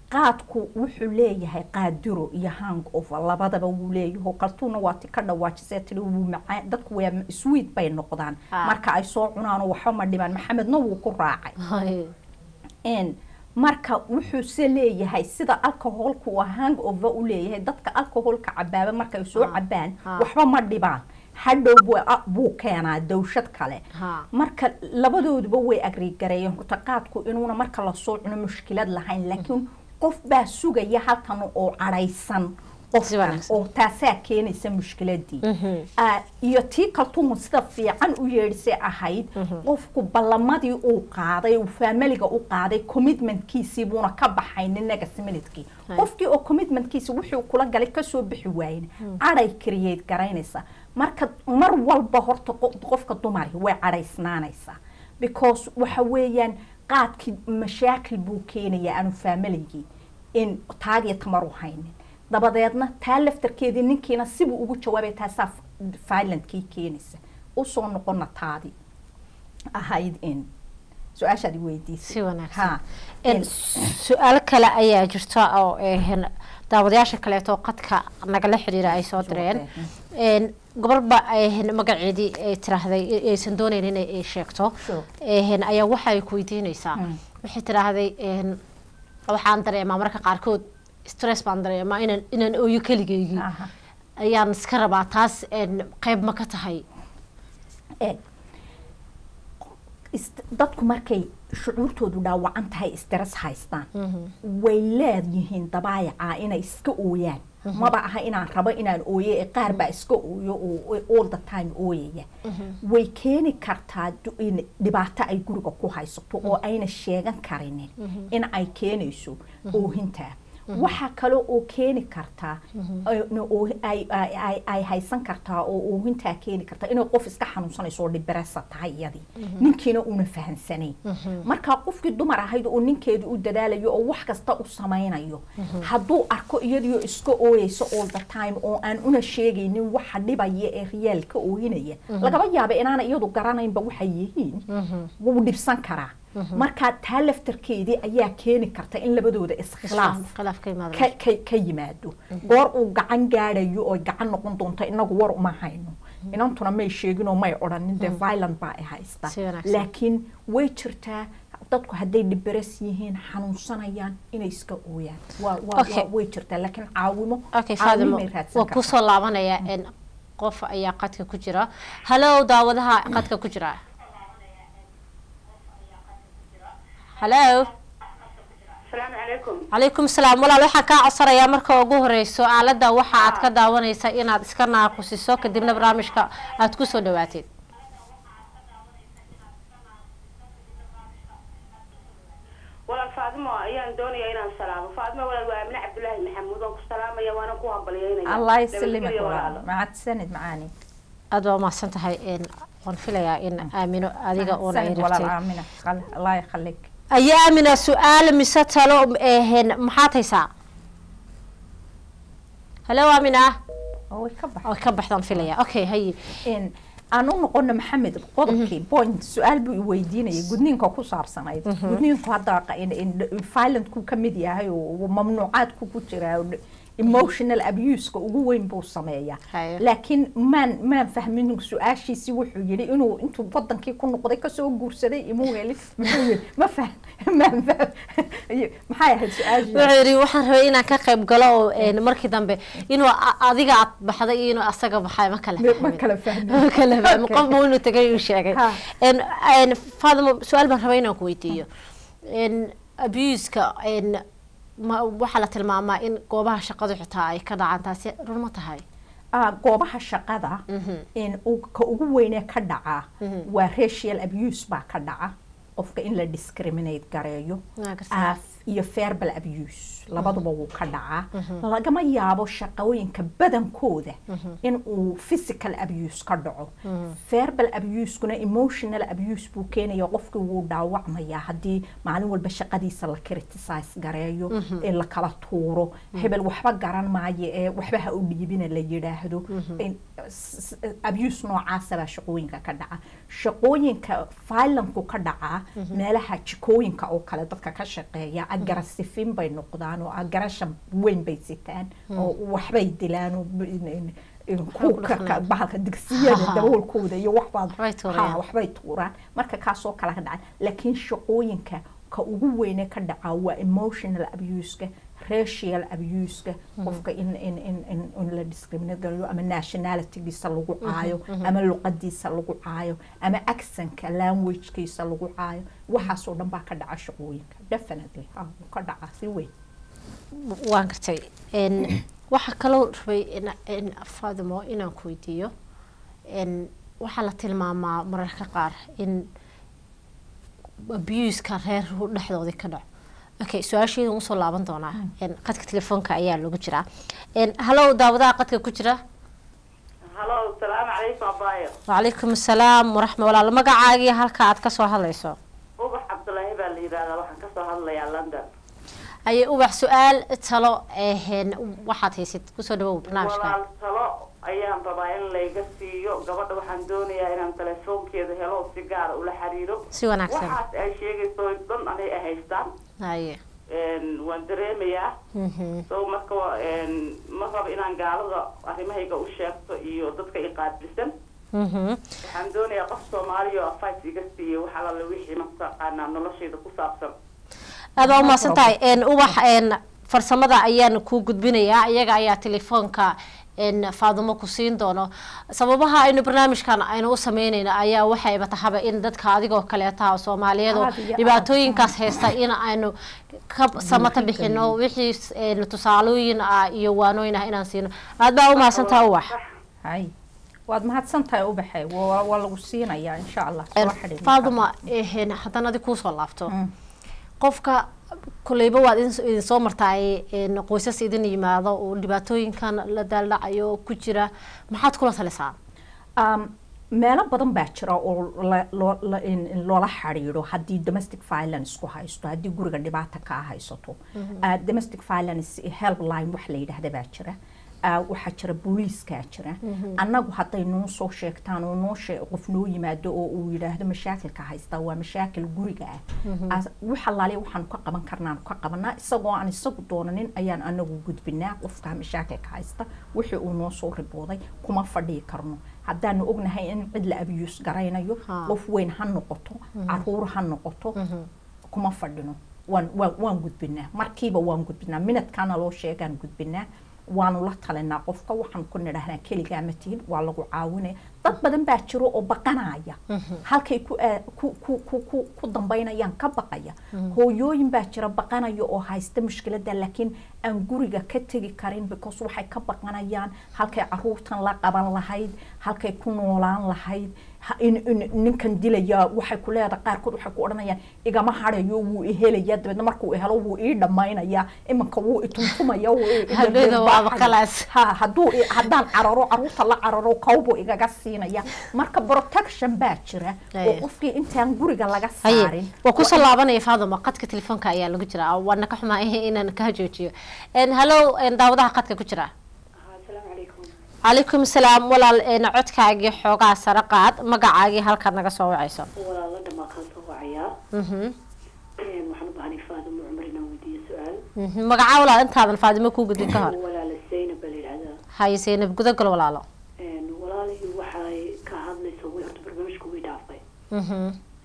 [SPEAKER 2] qaadku wuxuu leeyahay qaadiro iyo hang over labadaba wuu leeyahay kaltuuna waa ti ka dhawaajisee tiri wuu macaan dadku waa sweet bay noqdaan
[SPEAKER 1] Ah.
[SPEAKER 2] marka ay soo cunaan oo waxba ma dhibaan maxamedna wuu ku raacay
[SPEAKER 1] Hay.
[SPEAKER 2] n marka wuxuu se leeyahay sida alcoholka uu hang over u leeyahay dadka alcoholka cabaaba markay soo
[SPEAKER 1] Ah.
[SPEAKER 2] cabaan
[SPEAKER 1] Ah.
[SPEAKER 2] waxba ma dhibaan hadhow buu- ah, buu keenaa dawshad kale
[SPEAKER 1] Ha.
[SPEAKER 2] marka labadooduba way agrigareeyeen horta qaadku inuuna marka lasoo cuno mushkilad lahayn laakiin qof baa sugaya halkan oo cadhaysan
[SPEAKER 1] Si
[SPEAKER 2] qofkan
[SPEAKER 1] wanaagsan.
[SPEAKER 2] oo taasaa keenaysa mushkiladii
[SPEAKER 1] Mhm.
[SPEAKER 2] Ah, iyo tii kaltuun sida fiican u yeedhisay ahayd qofku ballamadii uu qaaday uu faamiliga u qaaday commitmentkiisii buuna ka baxaynin next minutekii
[SPEAKER 1] Hay.
[SPEAKER 2] qofkii oo commitmentkiisi wuxuu kula galay kasoo bixi waayen cadhay create garaynaysa marka mar walba horta qo- qofka dumari way cadhaysnaanaysaa because waxa weeyaan qaadkii mashaakil buu keenayaa aanu faamiligii in taagiyo tamar u haynin dabadeedna taa laftarkeedii ninkiina sibuu ugu jawaabay taasaa violent-kii keenaysa usoo noqona taadi ahayd in su-aashaad i weydiisay
[SPEAKER 1] si wanaagsan
[SPEAKER 2] Ha.
[SPEAKER 1] En,
[SPEAKER 2] En-
[SPEAKER 1] su-aalo kale ayaa jirta oo een, daawadayaasha kaleeto qadka nagala xiriira ay soo direen En, gobolba een, magaceedii ay tiraahday i- aysan doonayn inay ay sheegto
[SPEAKER 2] Sure.
[SPEAKER 1] een, ayaa waxa ay ku weydiinaysaa
[SPEAKER 2] Mm.
[SPEAKER 1] waxay tiraahday een, waxaan dareemaa marka qaarkood stress baan dareemaa inaan inaan ooyo keligeygii
[SPEAKER 2] Aha.
[SPEAKER 1] ayaan iska rabaa taas een, qayb ma ka tahay
[SPEAKER 2] Eeg, ist- dadku markay shucuurtoodu dhaawacan tahay stress haystaan way leeyihiin dabaayaca inay iska ooyaan maba aha inaan rabo inaan ooyo ee qaar baa iska ooyo oo all the time ooyaya way keeni kartaa du- in dhibaato ay guriga ku haysato oo ayna sheegan karinin in ay keenayso oohintaa waxaa kale oo keeni kartaa ay- na- oo- ay- ay- ay- ay haysan kartaa oo oohintaa keeni kartaa inay qof iska xanuunsanayso oo dhibresa tahay iyadii ninkiina una fahansanayn markaa qofkii dumar ahayd oo ninkeedu u dadaalayo oo wax kasta u samaynayo hadduu arko iyadiyo iska ooyeyso all the time oo aan una sheegaynin waxa dhibaya ee riyaalka ooyinaya lagaba yaaba inaana iyadu garanaynba waxay yihiin wuu dhibsan karaa markaa taa laftarkeedii ayaa keeni karta in labadooda iskhilaaf
[SPEAKER 1] khilaaf ka yimaado
[SPEAKER 2] ka, ka, ka yimaado goor uu gacan gaadhayo oo gacan noqon doonto inagu war uma hayno inantuna may sheeginoo may odhanin dee violent baa ay haysta
[SPEAKER 1] Si wanaagsan.
[SPEAKER 2] laakiin way jirtaa dadku hadday dhiberes yihiin xanuunsanayaan inay iska ooyaan waa, waa,
[SPEAKER 1] Okay.
[SPEAKER 2] waa way jirtaa laakiin caawimo
[SPEAKER 1] okay faadimo
[SPEAKER 2] caawimay raadsan
[SPEAKER 1] waa
[SPEAKER 2] kartaa.
[SPEAKER 1] kusoo laabanaya in qof ayaa qadka ku jira hallow daawadaha qadka ku jira hallo
[SPEAKER 3] asalaamu calaykum
[SPEAKER 1] calaykum salaam walaal waxaan kaa codsanayaa marka ugu horeyso aalada waxa aad ka daawanaysa inaad iska naaqusiso kadibna barnaamijka aad kusoo dhawaateed
[SPEAKER 3] walaal faadimo ayaan doonaya inaan salaamo faadimo walaal waa amine cabdulaahi maxamuud waan ku salaamaya waana ku hambalyaynaya
[SPEAKER 2] allah yaslimaka
[SPEAKER 3] Nabadgelyo
[SPEAKER 2] walaal
[SPEAKER 3] walaalo.
[SPEAKER 2] mahadsanid macaani
[SPEAKER 1] aad baa umahadsan tahay n waan filayaa in aamino adiga uuna ay
[SPEAKER 2] mahadsanid walaal
[SPEAKER 1] rabtay
[SPEAKER 2] aamina Qal- allah yakhalik
[SPEAKER 1] ayaa aamina su-aal mise talo ehen maxaad haysaa hallo aamina
[SPEAKER 2] oo way ka bax
[SPEAKER 1] oo ka baxdaan filaya okay haye
[SPEAKER 2] in aan u noqono maxamed qodobkii point su-aal buu i weydiinayay gudniinka ku saabsanayd gudniinku hadda qa- in- in- violentku ka mid yahay oo mamnuucaadku ku jira oo emotional abuseka ugu weyn buu sameeyaa
[SPEAKER 1] Haye.
[SPEAKER 2] laakiin maan maan fahmin su-aashiisii wuxuu yidhi inuu intuu wadankii ku noqday kasoo guursaday imuu helin muxuu yidhi ma fahm maan fahm maxay ahayd su-aashii
[SPEAKER 1] wuxuu yidhi waxaan rabay inaan ka qayb galo oo een, markii dambe inuu a- adiga aad baxday iyo inuu asaga baxay ma kala
[SPEAKER 2] ma
[SPEAKER 1] fahmin
[SPEAKER 2] kala fahmin
[SPEAKER 1] ma kala fahmin
[SPEAKER 2] Okay.
[SPEAKER 1] qofba inuu tagay uu sheegay
[SPEAKER 2] Ha.
[SPEAKER 1] Een, een, faadimo su-aal baan rabay inaan ku weydiiyo Een, abuseka een, ma waxaa la tilmaamaa in goobaha shaqadu xitaa ay ka dhacaan taasi run ma tahay
[SPEAKER 2] Ah, goobaha shaqada in uu- ka ugu weynee ka dhaca waa racial abuse baa ka dhaca qofka in la discriminate gareeyo
[SPEAKER 1] Waa gartaa.
[SPEAKER 2] Ah, iyo verbal abuse labaduba wuu ka dhacaa lagama yaabo shaqooyinka badankooda in uu physical abuse ka dhaco verbal abuse-kuna emotional abuse buu keenaya qofkii wuu dhaawacmayaa haddii maalin walba shaqadiisa la criticize gareeyo ee la kala tuuro hebel waxba garan maayo ee waxba ha u dhiibina la yidhaahdo In- s- s- abuse noocaasa baa shaqooyinka ka dhaca shaqooyinka violentku ka dhacaa meelaha jikooyinka oo kale dadka ka shaqeeya agarasifin bay noqdaan oo agarasha weyn bay sitaan oo waxbay dilaan oo b- in- in- in kuuka ka- bahalka digsiyada
[SPEAKER 1] Haha.
[SPEAKER 2] daboolkooda iyo waxbaad
[SPEAKER 1] Waxbay tuurayaan.
[SPEAKER 2] Ha, waxbay tuuraan marka kaasoo kale ka dhacay laakiin shaqooyinka ka ugu weyne ka dhaca waa emotional abuseka racial abuseka qofka in in in in in la discriminate galayo ama nationalitygiisa lagu caayo ama luqadiisa lagu caayo ama accentka languagekiisa lagu caayo waxaasoo dhan baa ka dhaca shaqooyinka definitely ha wuu ka dhaca si weyn
[SPEAKER 1] waan gartay n waxaa kaloo rabay in- in faadimo inaan ku weydiiyo n waxaa la tilmaamaa mararka qaar in abuska reer dhexdoodii ka dhaco okay su-aasheeda usoo laaban doonaa n qadka telefoonka ayaa lagu jiraa n hallow daawadaha qadka ku jira
[SPEAKER 5] halo salaamu calaykum abaayo
[SPEAKER 1] wacalaykum asalaam waraxma walaal magacaagii halka aad kasoo hadlayso
[SPEAKER 5] ubax cabdulaahi baa la yidhaahdaa waxaan kasoo hadlayaa london
[SPEAKER 1] aye ubax su-aal talo ehn waxaad haysid kusoo dhawow barnaamijka
[SPEAKER 5] walaal talo ayaan rabaa in layga siiyo gabadha waxaan doonayaa inaan telefoonkeeda helo oo si gaara ula xiriiro
[SPEAKER 1] si wanaagsan
[SPEAKER 5] waxaas ay sheegayso dhan anay ay haystaan
[SPEAKER 1] haye
[SPEAKER 5] Een, waan dareemayaa
[SPEAKER 1] Mhm.
[SPEAKER 5] so marka waa, een, ma rabo inaan gaalada arrimahayga u sheegto iyo dadka i qaadbilsan
[SPEAKER 1] Mhm.
[SPEAKER 5] waxaan doonayaa qof soomaaliya oo advice iga siiyo wax alaale wixii mataqaanaa noloshayda ku saabsan
[SPEAKER 1] aad waa umahadsan tahay n ubax n farsamada ayaan kuu gudbinayaa iyaga ayaa telefoonka n faadumo ku siin doono sababaha aynu barnaamijkan aynu u sameyneyna ayaa waxayba tahaba in dadka adigoo kaleetaha soomaaliyeed oo
[SPEAKER 2] Aad iyo aad.
[SPEAKER 1] dhibaatooyinkaas haysta in aynu ka samata bixino wixii n tusaalooyin ah iyo waanooyin ah inaan siino aad baa umahadsan tahay ubax
[SPEAKER 2] hay waad mahadsan tahay ubaxe waa waa lagu siinayaa insha allah soo xidhiidh
[SPEAKER 1] faaduma ehn haddana adi kuusoo laabto qofka kuleyba waad idin idin soo martaay een, qoysas idin yimaado oo dhibaatooyinkan la daaldhacayo ku jira maxaad kula talisaa
[SPEAKER 2] um, meelo badan baa jira oo la- loo- la- in- in loola xiriiro haddii domestic violence ku haysto haddii guriga dhibaata kaa haysato Uh, domestic violence helpline wax la yidhaahda baa jira Uh, waxaa jira booliiskaa jira annagu hadday noo soo sheegtaan oo noo shee qof noo yimaado oo uu yidhaahdo mashaakilka haysta waa mashaakil guriga ah As- wax allaale waxaanu ka qaban karnaan ka qabanaa isagoo aan isagu doonanin ayaan anagu gudbinaa qofka mashaakilka haysta wixii uu noo soo ribooday kuma fadhii karno haddaanu ognahay in cid la abiyuus garaynayo
[SPEAKER 1] Ha.
[SPEAKER 2] qof weyn ha noqoto caruur ha noqoto kuma fadhino waan waan waan gudbinaa markiiba waan gudbinaa minadkaana loo sheegaan gudbinaa waanu la talinaa qofka waxaan ku nidhahnaa keligaa ma tihid waa lagu caawinaya dad badan baa jiro oo baqanaya halkay ku aa- ku ku ku ku ku dambaynayaan ka baqaya hooyooyin baa jira baqanaya oo haysta mushkilada laakiin aan guriga ka tegi karin because waxay ka baqanayaan halkay caruurtan la qaban lahayd halkay ku noolaan lahayd ha- in, in ninkan dilaya waxay ku leedahay qaarkood waxay ku odhanayaan igama harayo wuu i helaya dabeedna markuu i helo wuu ii dhammaynaya imanka wuu i tuntumaya wuu i- i
[SPEAKER 1] Hadhowda waa
[SPEAKER 2] darbaaxaya.
[SPEAKER 1] baqalaas.
[SPEAKER 2] ha hadduu i- haddaan cararo caruurta la cararo kawbuu igaga siinaya marka protection baa jira oo
[SPEAKER 1] Aye.
[SPEAKER 2] qofkii intaan guriga laga
[SPEAKER 1] haye
[SPEAKER 2] saarin
[SPEAKER 1] waa kusoo laabanaya faaduma qadka telefoonka ayaa lagu jiraa waana ka xumaa inaan kaa joojiyo n hallow n daawadaha qadka ku jira
[SPEAKER 5] asalaamu calaykum
[SPEAKER 1] calaykum salaam walaal n codkaagii xoogaa sare qaad magacaagii halkaad naga soo wacayso
[SPEAKER 5] walaala dhamaa kaan soo wacayaa
[SPEAKER 1] Mhm.
[SPEAKER 5] waxaan u baahnay faadimo cumar inaan weydiiyo su-aal
[SPEAKER 1] Mhm. magacaa walaal intaadan faadimo kuu gudbin ka hor
[SPEAKER 5] walaala zaynab baa la yidhahdaa
[SPEAKER 1] haye seynab gudagal walaalo
[SPEAKER 5] walaalihii waxay ka hadlayso way horta barnaamijku way dhaafay
[SPEAKER 1] Mhm.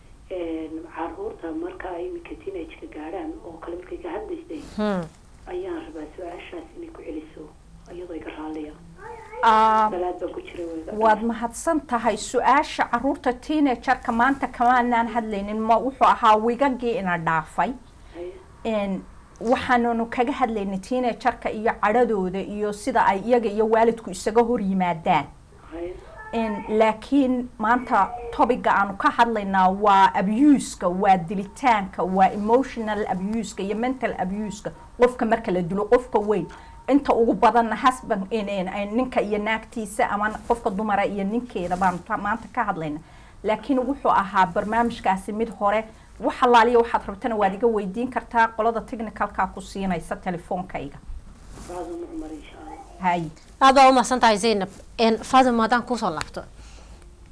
[SPEAKER 5] caruurta marka ay iminka teenage-ka gaadhaan oo kale markay ka hadlaysay
[SPEAKER 1] Hmm.
[SPEAKER 5] ayaan rabaa su-aashaas inay ku celiso iyadoo iga raaliya
[SPEAKER 2] Ah,
[SPEAKER 5] salaad baan ku jiray way iga
[SPEAKER 2] waad mahadsan tahay su-aasha caruurta teenagerka maanta kamaanaan hadlaynin ma wuxuu ahaa wigagii ina dhaafay
[SPEAKER 5] Haye.
[SPEAKER 2] n waxaanunu kaga hadlaynay teenagerka iyo cadhadooda iyo sida ay iyaga iyo waalidku isaga hor yimaadaan
[SPEAKER 5] Haye.
[SPEAKER 2] n laakiin maanta topiga aanu ka hadlaynaa waa abuska waa dilitaanka waa emotional abuska iyo mental abuska qofka marka la dilo qofka weyn inta ugu badanna husband in- in- in ninka iyo naagtiisa ama qofka dumara iyo ninkeeda baanu ta- maanta ka hadlayna laakiin wuxuu ahaa barnaamijkaasi mid hore wax allaaliya waxaad rabtana waad iga weydiin kartaa qolada technicalka ku siinaysa telefoonkayga
[SPEAKER 5] faadimo cumar insha allah
[SPEAKER 2] hay
[SPEAKER 1] aad baa umahadsan tahay zaynab n faaduma haddaan kusoo laabto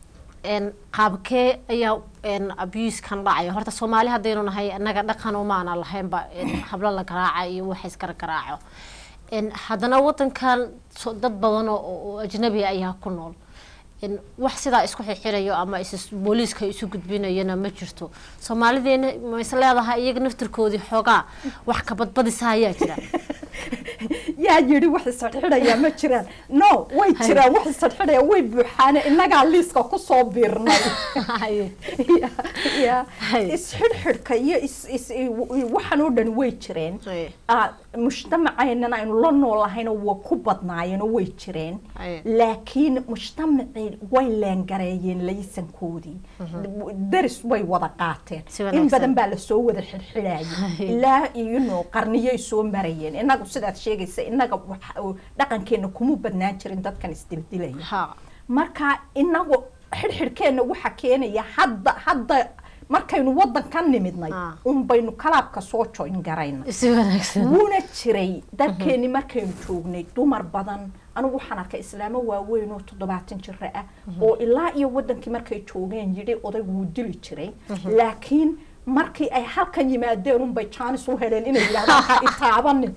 [SPEAKER 1] een qaabkee ayaa een abuskan dhacaya horta soomaali haddaynu nahay annaga dhaqan umaana lahaynba een hablo la garaaca iyo waxa iskara garaaco een haddana wadankan so- dad badan oo- oo oo ajnabi ayaa ku nool een wax sidaa isku xixirayo ama is booliiska isu gudbinayana ma jirto soomaalideena ma is leedahay iyaga naftirkoodii xoogaa wax ka badbadisa ayaa jira
[SPEAKER 2] yaa yidhi wax isxidxidhaya ma jiraan no way jiraan wax isxidxidhaya way buuxaane innagaa liiska kusoo biirnay
[SPEAKER 1] Haye.
[SPEAKER 2] Ya- ya
[SPEAKER 1] Hay.
[SPEAKER 2] isxidhxidhka iyo is- is- i- i- waxan oo dhan way jireen
[SPEAKER 1] Haye.
[SPEAKER 2] Ah, mujtamaceennana aynu la noolahayna waa ku badnaayeenoo way jireen
[SPEAKER 1] Haye.
[SPEAKER 2] laakiin mujtamacii way leengareeyeen laysankoodii daris way wada qaateen
[SPEAKER 1] Si
[SPEAKER 2] in
[SPEAKER 1] wanaagsan.
[SPEAKER 2] badan baa lasoo wada xidxidhayay ilaa iyano qarniyay soo marayeen inagu sidaad sheegaysa inaga waxa- oo dhaqankeena kuma badnaan jirin dadkan isdildilaya
[SPEAKER 1] ha
[SPEAKER 2] marka inagu xidhxidhkeenna waxa keenaya hadda hadda markaynu wadankan nimidnay
[SPEAKER 1] Ah.
[SPEAKER 2] un baynu kalaabka soo join garayna
[SPEAKER 1] si wanaagsan
[SPEAKER 2] wuuna jiray dalkeeni markaynu joognay dumar badan anigu waxaan arkay islaamo waaweyn oo toddobaatan jira ah oo ilaa iyo wadankii markay joogeen yidhi odaygu wuu dili jiray laakiin markii ay halkan yimaadeen unbay jaanis u heleen inay yidhahdaan ha itaabanin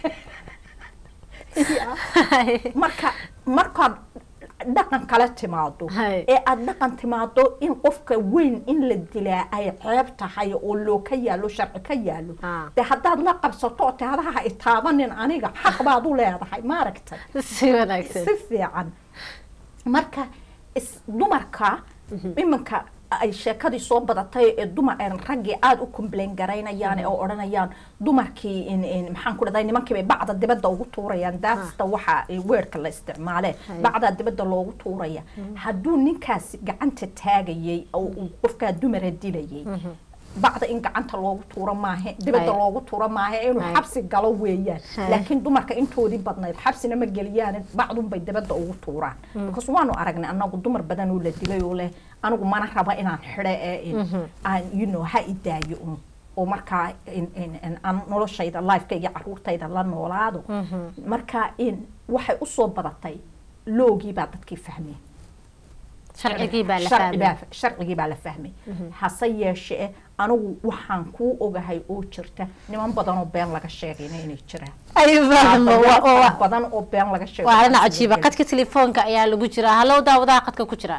[SPEAKER 2] marka markaad dhaqan kale timaado
[SPEAKER 1] Hay.
[SPEAKER 2] ee aada dhaqan timaado in qofka weyn in la dilaa ay ceeb tahay oo loo ka yaalo sharci ka yaalo
[SPEAKER 1] Ah.
[SPEAKER 2] dee haddaad la qabsato oo tahadaha ha itaabanin aniga xaq baad u leedahay maaragtay
[SPEAKER 1] si wanaagsan
[SPEAKER 2] si fiican marka is dumarka iminka ay sheekadii soo badatay ee dumar ee raggii aada u complain garaynayaan oo odhanayaan dumarkii in in maxaan ku dhahday nimankii bay bacda dibadda ugu tuurayaan daasta waxa weerka la isticmaale bacda dibadda loogu tuuraya hadduu ninkaasi gacanta taagayay oo uu qofkaa dumara dilayay bacda in gacanta loogu tuuro maahe dibadda
[SPEAKER 1] Hay.
[SPEAKER 2] loogu tuuro maahe inuu
[SPEAKER 1] Hay.
[SPEAKER 2] xabsi galo weeyaan
[SPEAKER 1] Hay.
[SPEAKER 2] laakiin dumarka intoodii badnayd xabsina ma geliyaan bacdunbay dibadda ugu tuuraan because waanu aragnay anagu dumar badan oo la dilay oo leh anigu mana raba inaan xidho ee in- aan you know ha idaayo un oo markaa in- in- in aan noloshayda lifeka iyo caruurtayda la noolaado marka in waxay usoo badatay loogii baa dadkii fahmeen
[SPEAKER 1] sharcigii baa la
[SPEAKER 2] Sharci
[SPEAKER 1] fahmay
[SPEAKER 2] baa- sharcigii baa la fahmay hase yeeshee anigu waxaan kuu ogahay oo jirta niman badan oo been laga sheegayna inay jiraan
[SPEAKER 1] ay fahmo waa- waa-
[SPEAKER 2] Wax badan oo been laga sheego
[SPEAKER 1] waa arrin cajiiba qadka telefoonka ayaa lagu jiraa hallow daawadaha qadka ku jira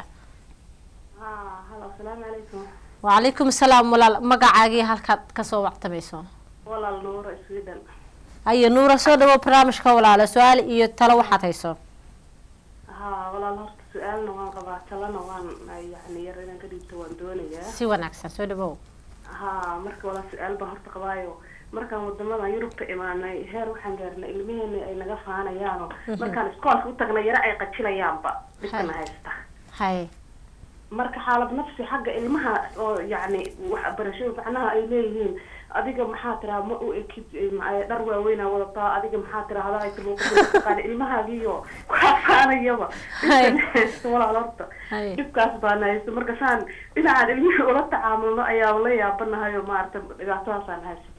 [SPEAKER 5] ها هلا السلام عليكم
[SPEAKER 1] وعليكم السلام walaal magacaagii halkaad kasoo wactamayso
[SPEAKER 5] والله النور سويدن
[SPEAKER 1] haye nuura soo dhawo barnaamijka walaala su-aal iyo talo waxaad hayso
[SPEAKER 5] ها والله الهرت سؤالنا وان قبا تلنا وان يعني يرينا قريبته وان دونيا
[SPEAKER 1] si wanaagsan soo dhawow
[SPEAKER 5] ها مركا والله سؤال با هرت قبايو markaan wadamada yurubka imaanay heer waxaan gaarnay ilmaheena ay naga faanayaano markaan iskoolka u tagnay yaro ay qajilayaanba dhibkana haysta
[SPEAKER 1] haye
[SPEAKER 5] marka xaalad nafsi xagga ilmaha oo yacni waxbarasho macnaha ay leeyihiin adiga maxaa tiraa ma u ekid ma- dhar waaweynaa wadataa adiga maxaa tiraa hadaaqaan ilmahaagiyo kuxafaanayaba dhibkan haysto walaal horta
[SPEAKER 1] Haye.
[SPEAKER 5] dhibkaas baana haysto marka saan dhinacaan ilmihii ula tacaamulno ayaaba la yaabanahay oo maarata dhibaatadaasaan haysata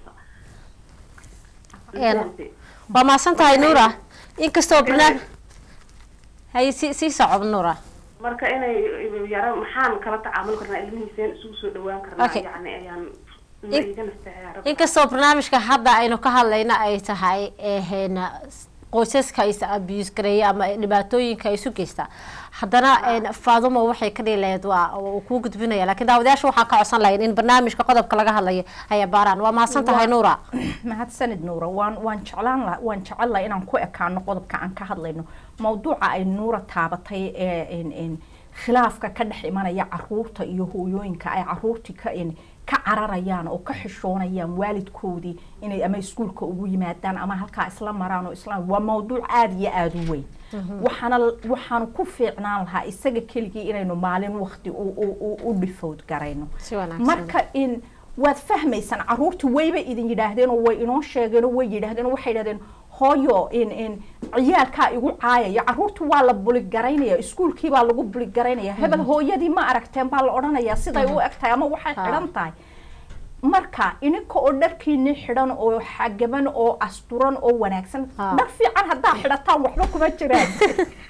[SPEAKER 1] Een, waa mahadsan tahay nuura inkastoo barnaamij haye si sii socob nuura
[SPEAKER 5] marka inay yaro maxaan kala tacaamul karnaa ilmihiiseen isugu soo dhawaan karnaa
[SPEAKER 1] Okay.
[SPEAKER 5] yacni ayaan
[SPEAKER 1] In-
[SPEAKER 5] iga nasteexaya
[SPEAKER 1] inkastoo barnaamijka hadda aynu ka hadlayna ay tahay een, qoysaska is abuse gareeya ama dhibaatooyinka isu geysta haddana een, faadumo waxay ka dhihi lahayd waa uu kuu gudbinaya laakiin daawadayaasha waxaan ka codsan lahayn in barnaamijka qodobka laga hadlayo ay baaraan waa mahadsan tahay nuura
[SPEAKER 2] mahadsanid nuura waan waan jeclaan laha waan jecel laha inaan ku ekaano qodobka aan ka hadlayno mawduuca ay nuura taabatay ee in in khilaafka ka dhex imanaya caruurta iyo hooyooyinka ay caruurtii ka in ka cararayaan oo ka xishoonayaan waalidkoodii inay ama iskuulka ugu yimaadaan ama halkaa isla maraan oo isla waa mawduuc aada iyo aada u weyn waxaana waxaan ku fiicnaan lahaa isaga keligii inaynu maalin waqti u u u- u dhifood garayno
[SPEAKER 1] si wanaagsan
[SPEAKER 2] marka in waad fahmaysaan caruurta wayba idin yidhaahdeen oo way inoo sheegeen oo way yidhaahdeen oo waxay yidhahdeen hooyo in in ciyaalkaa igu caayaya caruurta waa la buligaraynaya iskuulkii baa lagu buligaraynaya hebel hooyadii ma aragteen baa la odhanayaa siday u eg tahay ama waxay
[SPEAKER 1] Ha.
[SPEAKER 2] xidhan tahay marka ininka oo dharkiini xidhan oo xagaban oo asturan oo wanaagsan
[SPEAKER 1] Ha.
[SPEAKER 2] dhar fiican haddaa xidhataan waxba kuma jiraan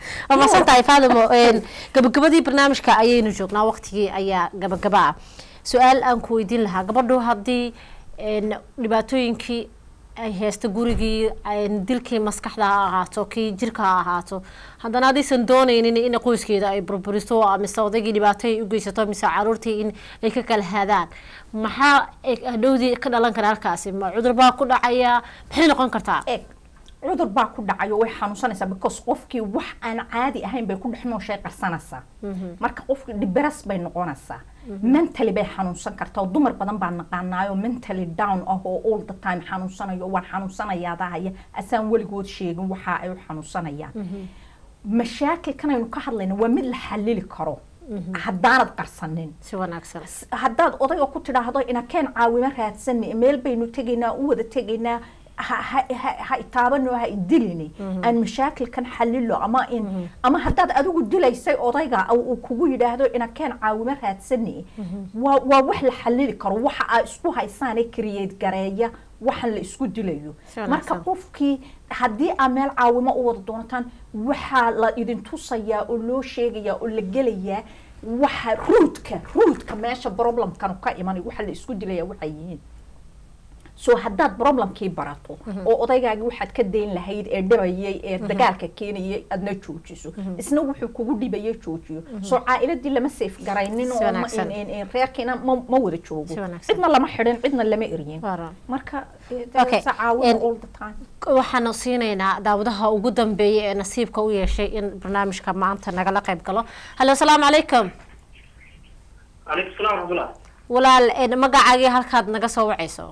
[SPEAKER 1] waa mahadsan tahay faadimo een, gabagabadii barnaamijka ayaynu joognaa waqtigii ayaa gabagaba ah su-aal aan ku weydiin lahaa gabadhu haddii een, dhibaatooyinkii ay haysto gurigii een, dilkii maskaxda ha ahaato kii jirka ha ahaato haddana haddaysan dooneynin in qoyskeeda ay burburiso mise odaygii dhibaato ay u geysato mise caruurtii in ay ka kala haadaan maxaa ay- hadhowdii ka dhalan kara halkaasi ma cudur baa ku dhacaya maxay noqon kartaa
[SPEAKER 2] eeg cudur baa ku dhacayo way xanuunsanaysaa because qofkii wax aan caadi ahayn bay ku dhex nooshay qarsanaysaa marka qofkii dhiberas bay noqonaysaa mentally bay xanuunsan kartaa oo dumar badan baa naqaanaayo mentally down ah oo all the time xanuunsanayo waan xanuunsanayaadahaya asaan weligood sheegin waxa ay u xanuunsanayaan mashaakilkan aynu ka hadlayna waa mid la xalili karo haddaanad qarsanin
[SPEAKER 1] si wanaagsan
[SPEAKER 2] haddaad odayga ku tidhaahdo inakeen caawimo raadsani meel baynu tegaynaa u wada tegaynaa ha- ha ha- ha itaabano ha idilini aan mashaakilkan xalilo ama in ama haddaad adigu dilaysay odayga oo uu kugu yidhaahdo inakeen caawimo raadsani waa waa wax la xalili karo waxa aa isku haysaane create gareeya waxaan la isku dilayo
[SPEAKER 1] Si
[SPEAKER 2] marka
[SPEAKER 1] wanaagsan.
[SPEAKER 2] qofkii haddii aa meel caawimo u wada doonataan waxaa la idin tusayaa oo loo sheegayaa oo la gelayaa waxa ruudka ruudka meesha problemkan ka imanay waxa la isku dilaya waxay yihiin so haddaad problemkii barato oo odaygaagi waxaad ka dayn lahayd ee dhibayay ee dagaalka keenayay aadna joojiso isna wuxuu kugu dhibayay joojiyo so caa'iladii lama safe garaynin
[SPEAKER 1] Si
[SPEAKER 2] oo ma-
[SPEAKER 1] wanaagsan.
[SPEAKER 2] in- in- in reerkiina ma ma wada joogo
[SPEAKER 1] Si wanaagsan.
[SPEAKER 2] cidna lama xidhin cidna lama eryin
[SPEAKER 1] Waaran.
[SPEAKER 2] marka eh,
[SPEAKER 1] Okay.
[SPEAKER 2] sa caawina
[SPEAKER 1] And-
[SPEAKER 2] all the time
[SPEAKER 1] waxaanu siinaynaa daawadaha ugu dambeeyay ee nasiibka u yeeshay in barnaamijka maanta nagala qayb galo hallo asalaamu calaykum
[SPEAKER 6] calaykum salaam waraxmatullah
[SPEAKER 1] walaal een, magacaagii halkaad naga soo wacayso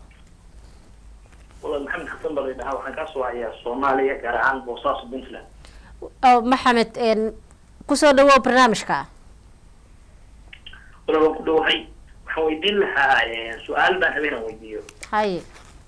[SPEAKER 6] walaal maxamed xasan baa laydhahaa waxaan kaa soo wacayaa soomaaliya gaar ahaan boosaaso puntland
[SPEAKER 1] Oh, maxamed een, kusoo dhawow barnaamijka
[SPEAKER 6] walaal waan ku dhowahay waxaan weydiin lahaa eh, su-aal baan habeenaan weydiiyo
[SPEAKER 1] haye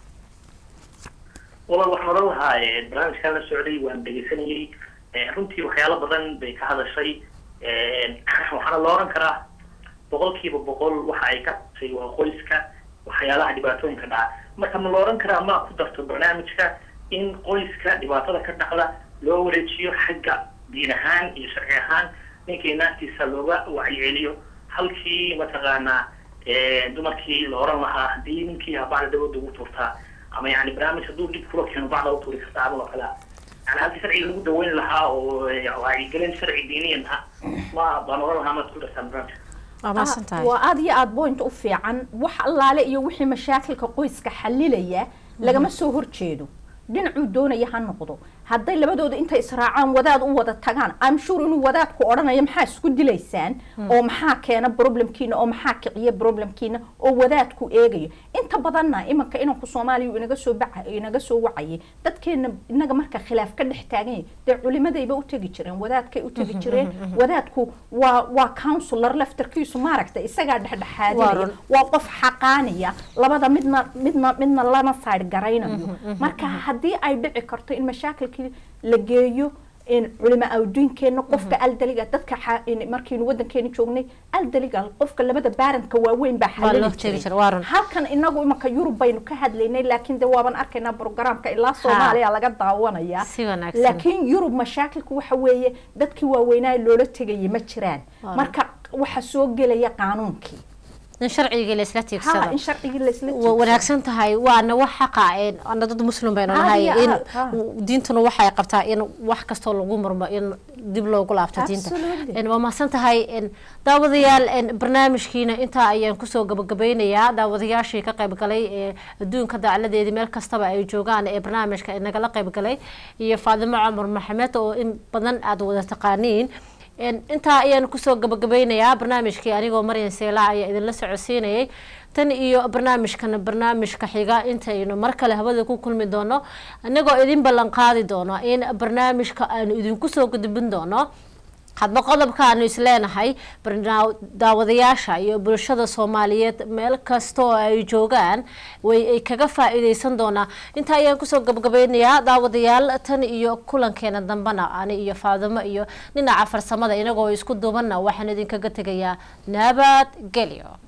[SPEAKER 6] walaal waxaan odhan lahaa eh, barnaamijkaan la socday waan dhegeysanayay eh, runtii waxyaalo badan bay ka hadashay eh, waxaana la oran karaa boqolkiiba boqol waxa ay ka hadashay waa qoyska waxyaalaha dhibaatooyinka dhaca marka ma la oran karaa ma ku darto barnaamijka in qoyska dhibaatada ka dhacda loo wareejiyo xagga diin ahaan iyo sharci ahaan ninkii naagtiisa looga wacyiceliyo halkii mataqaanaa eh, dumarkii la oran lahaa haddii ninkii habacda dabada ugu tuurtaa ama yani barnaamij hadduu dhib kula keeno bacda u tuuri kartaa ama oo kalea yani halkii sharciga lagu daweyn lahaa oo eh, wacyigelin sharci diiniyan ah ma baan oran lahaa maad ku dartaan barnaamijka
[SPEAKER 1] waa mahadsan tahay
[SPEAKER 2] waa aad iyo aad point u fiican wax allaale iyo wixii mashaakilka qoyska xalilaya lagama soo horjeedo dhinacuu doonaya ha noqdo hadday labadooda intay israacaan wadaad u wada tagaan I'm sure inuu wadaadku odhanayo maxaa isku dilaysaan oo maxaa keena problemkiina oo maxaa kiciya problemkiina oo wadaadku eegayo inta badanna imanka inanku soomaaliya uu inaga soo baca inaga soo wacayay dadkeena inaga marka khilaaf ka dhex taagan yahay dee culimadayba u tegi jireen wadaadkay u tegi jireen wadaadku waa waa counselor laftarkiisu maaragta isagaa
[SPEAKER 1] Waa
[SPEAKER 2] dhexdhexaadinaya
[SPEAKER 1] run.
[SPEAKER 2] waa qof xaqaanaya labada midna midna midna lana side garaynayo marka haddii ay dhici karto in mashaakilkii la geeyo in culimo awdiinkeena qofka aldaliga dadka xa- in markiinu wadankeena joognay aldaliga qofka labada baaranka waaweyn baa
[SPEAKER 1] Waa loo
[SPEAKER 2] xalali
[SPEAKER 1] sheegi
[SPEAKER 2] jiray
[SPEAKER 1] jiray, waa run.
[SPEAKER 2] halkan inagu imanka yurub baynu ka hadlaynay laakiin de waaban arkaynaa programka ilaa soomaaliya laga daawanaya
[SPEAKER 1] Si wanaagsan.
[SPEAKER 2] laakiin yurub mashaakilku waxa weeye dadkii waaweynaa loola tegayay ma jiraan
[SPEAKER 1] Waa run.
[SPEAKER 2] marka waxa soo gelaya qaanuunkii
[SPEAKER 1] in sharcigii la isla
[SPEAKER 2] ha
[SPEAKER 1] tiigsado
[SPEAKER 2] in sharcigii la isla
[SPEAKER 1] wa wanaagsan tahay waana wax xaqa een, ana dad muslim baynu
[SPEAKER 2] Aad
[SPEAKER 1] nahay
[SPEAKER 2] iyo
[SPEAKER 1] in
[SPEAKER 2] aad, ha.
[SPEAKER 1] diintuna waxay qabtaa in wax kastoo lagu murmo in dib loogu laabto diinta
[SPEAKER 2] Absolutely.
[SPEAKER 1] Een, waa mahadsan tahay een, daawadayaal een, barnaamijkiina intaa ayaan kusoo gabagabeynayaa daawadayaashii ka qayb galay ee adduunka dacaladeedii meel kastaba ay joogaan ee barnaamijka inagala qayb galay iyo faadimo cumar maxamed oo in badan aad wada taqaaniin Een, intaa ayaan kusoo gabagabeynayaa barnaamijkii anigoo maryan seelaa ayaa idinla socodsiinayay tan iyo barnaamijkan barnaamijka xiga intaynu mar kale hawada ku kulmi doono inagoo idin ballan qaadi doono in barnaamijka aanu idinku soo gudbin doono hadba qodobka aanu isleenahay barnaa- daawadayaasha iyo bulshada soomaaliyeed meel kasta oo ay joogaan way ay kaga faa-iideysan doonaa intaa ayaan kusoo gabagabeynayaa daawadayaal tan iyo kulankeena dambena ani iyo faadimo iyo dhinaca farsamada inagoo isku dubanna waxaan idinkaga tegayaa nabad gelyo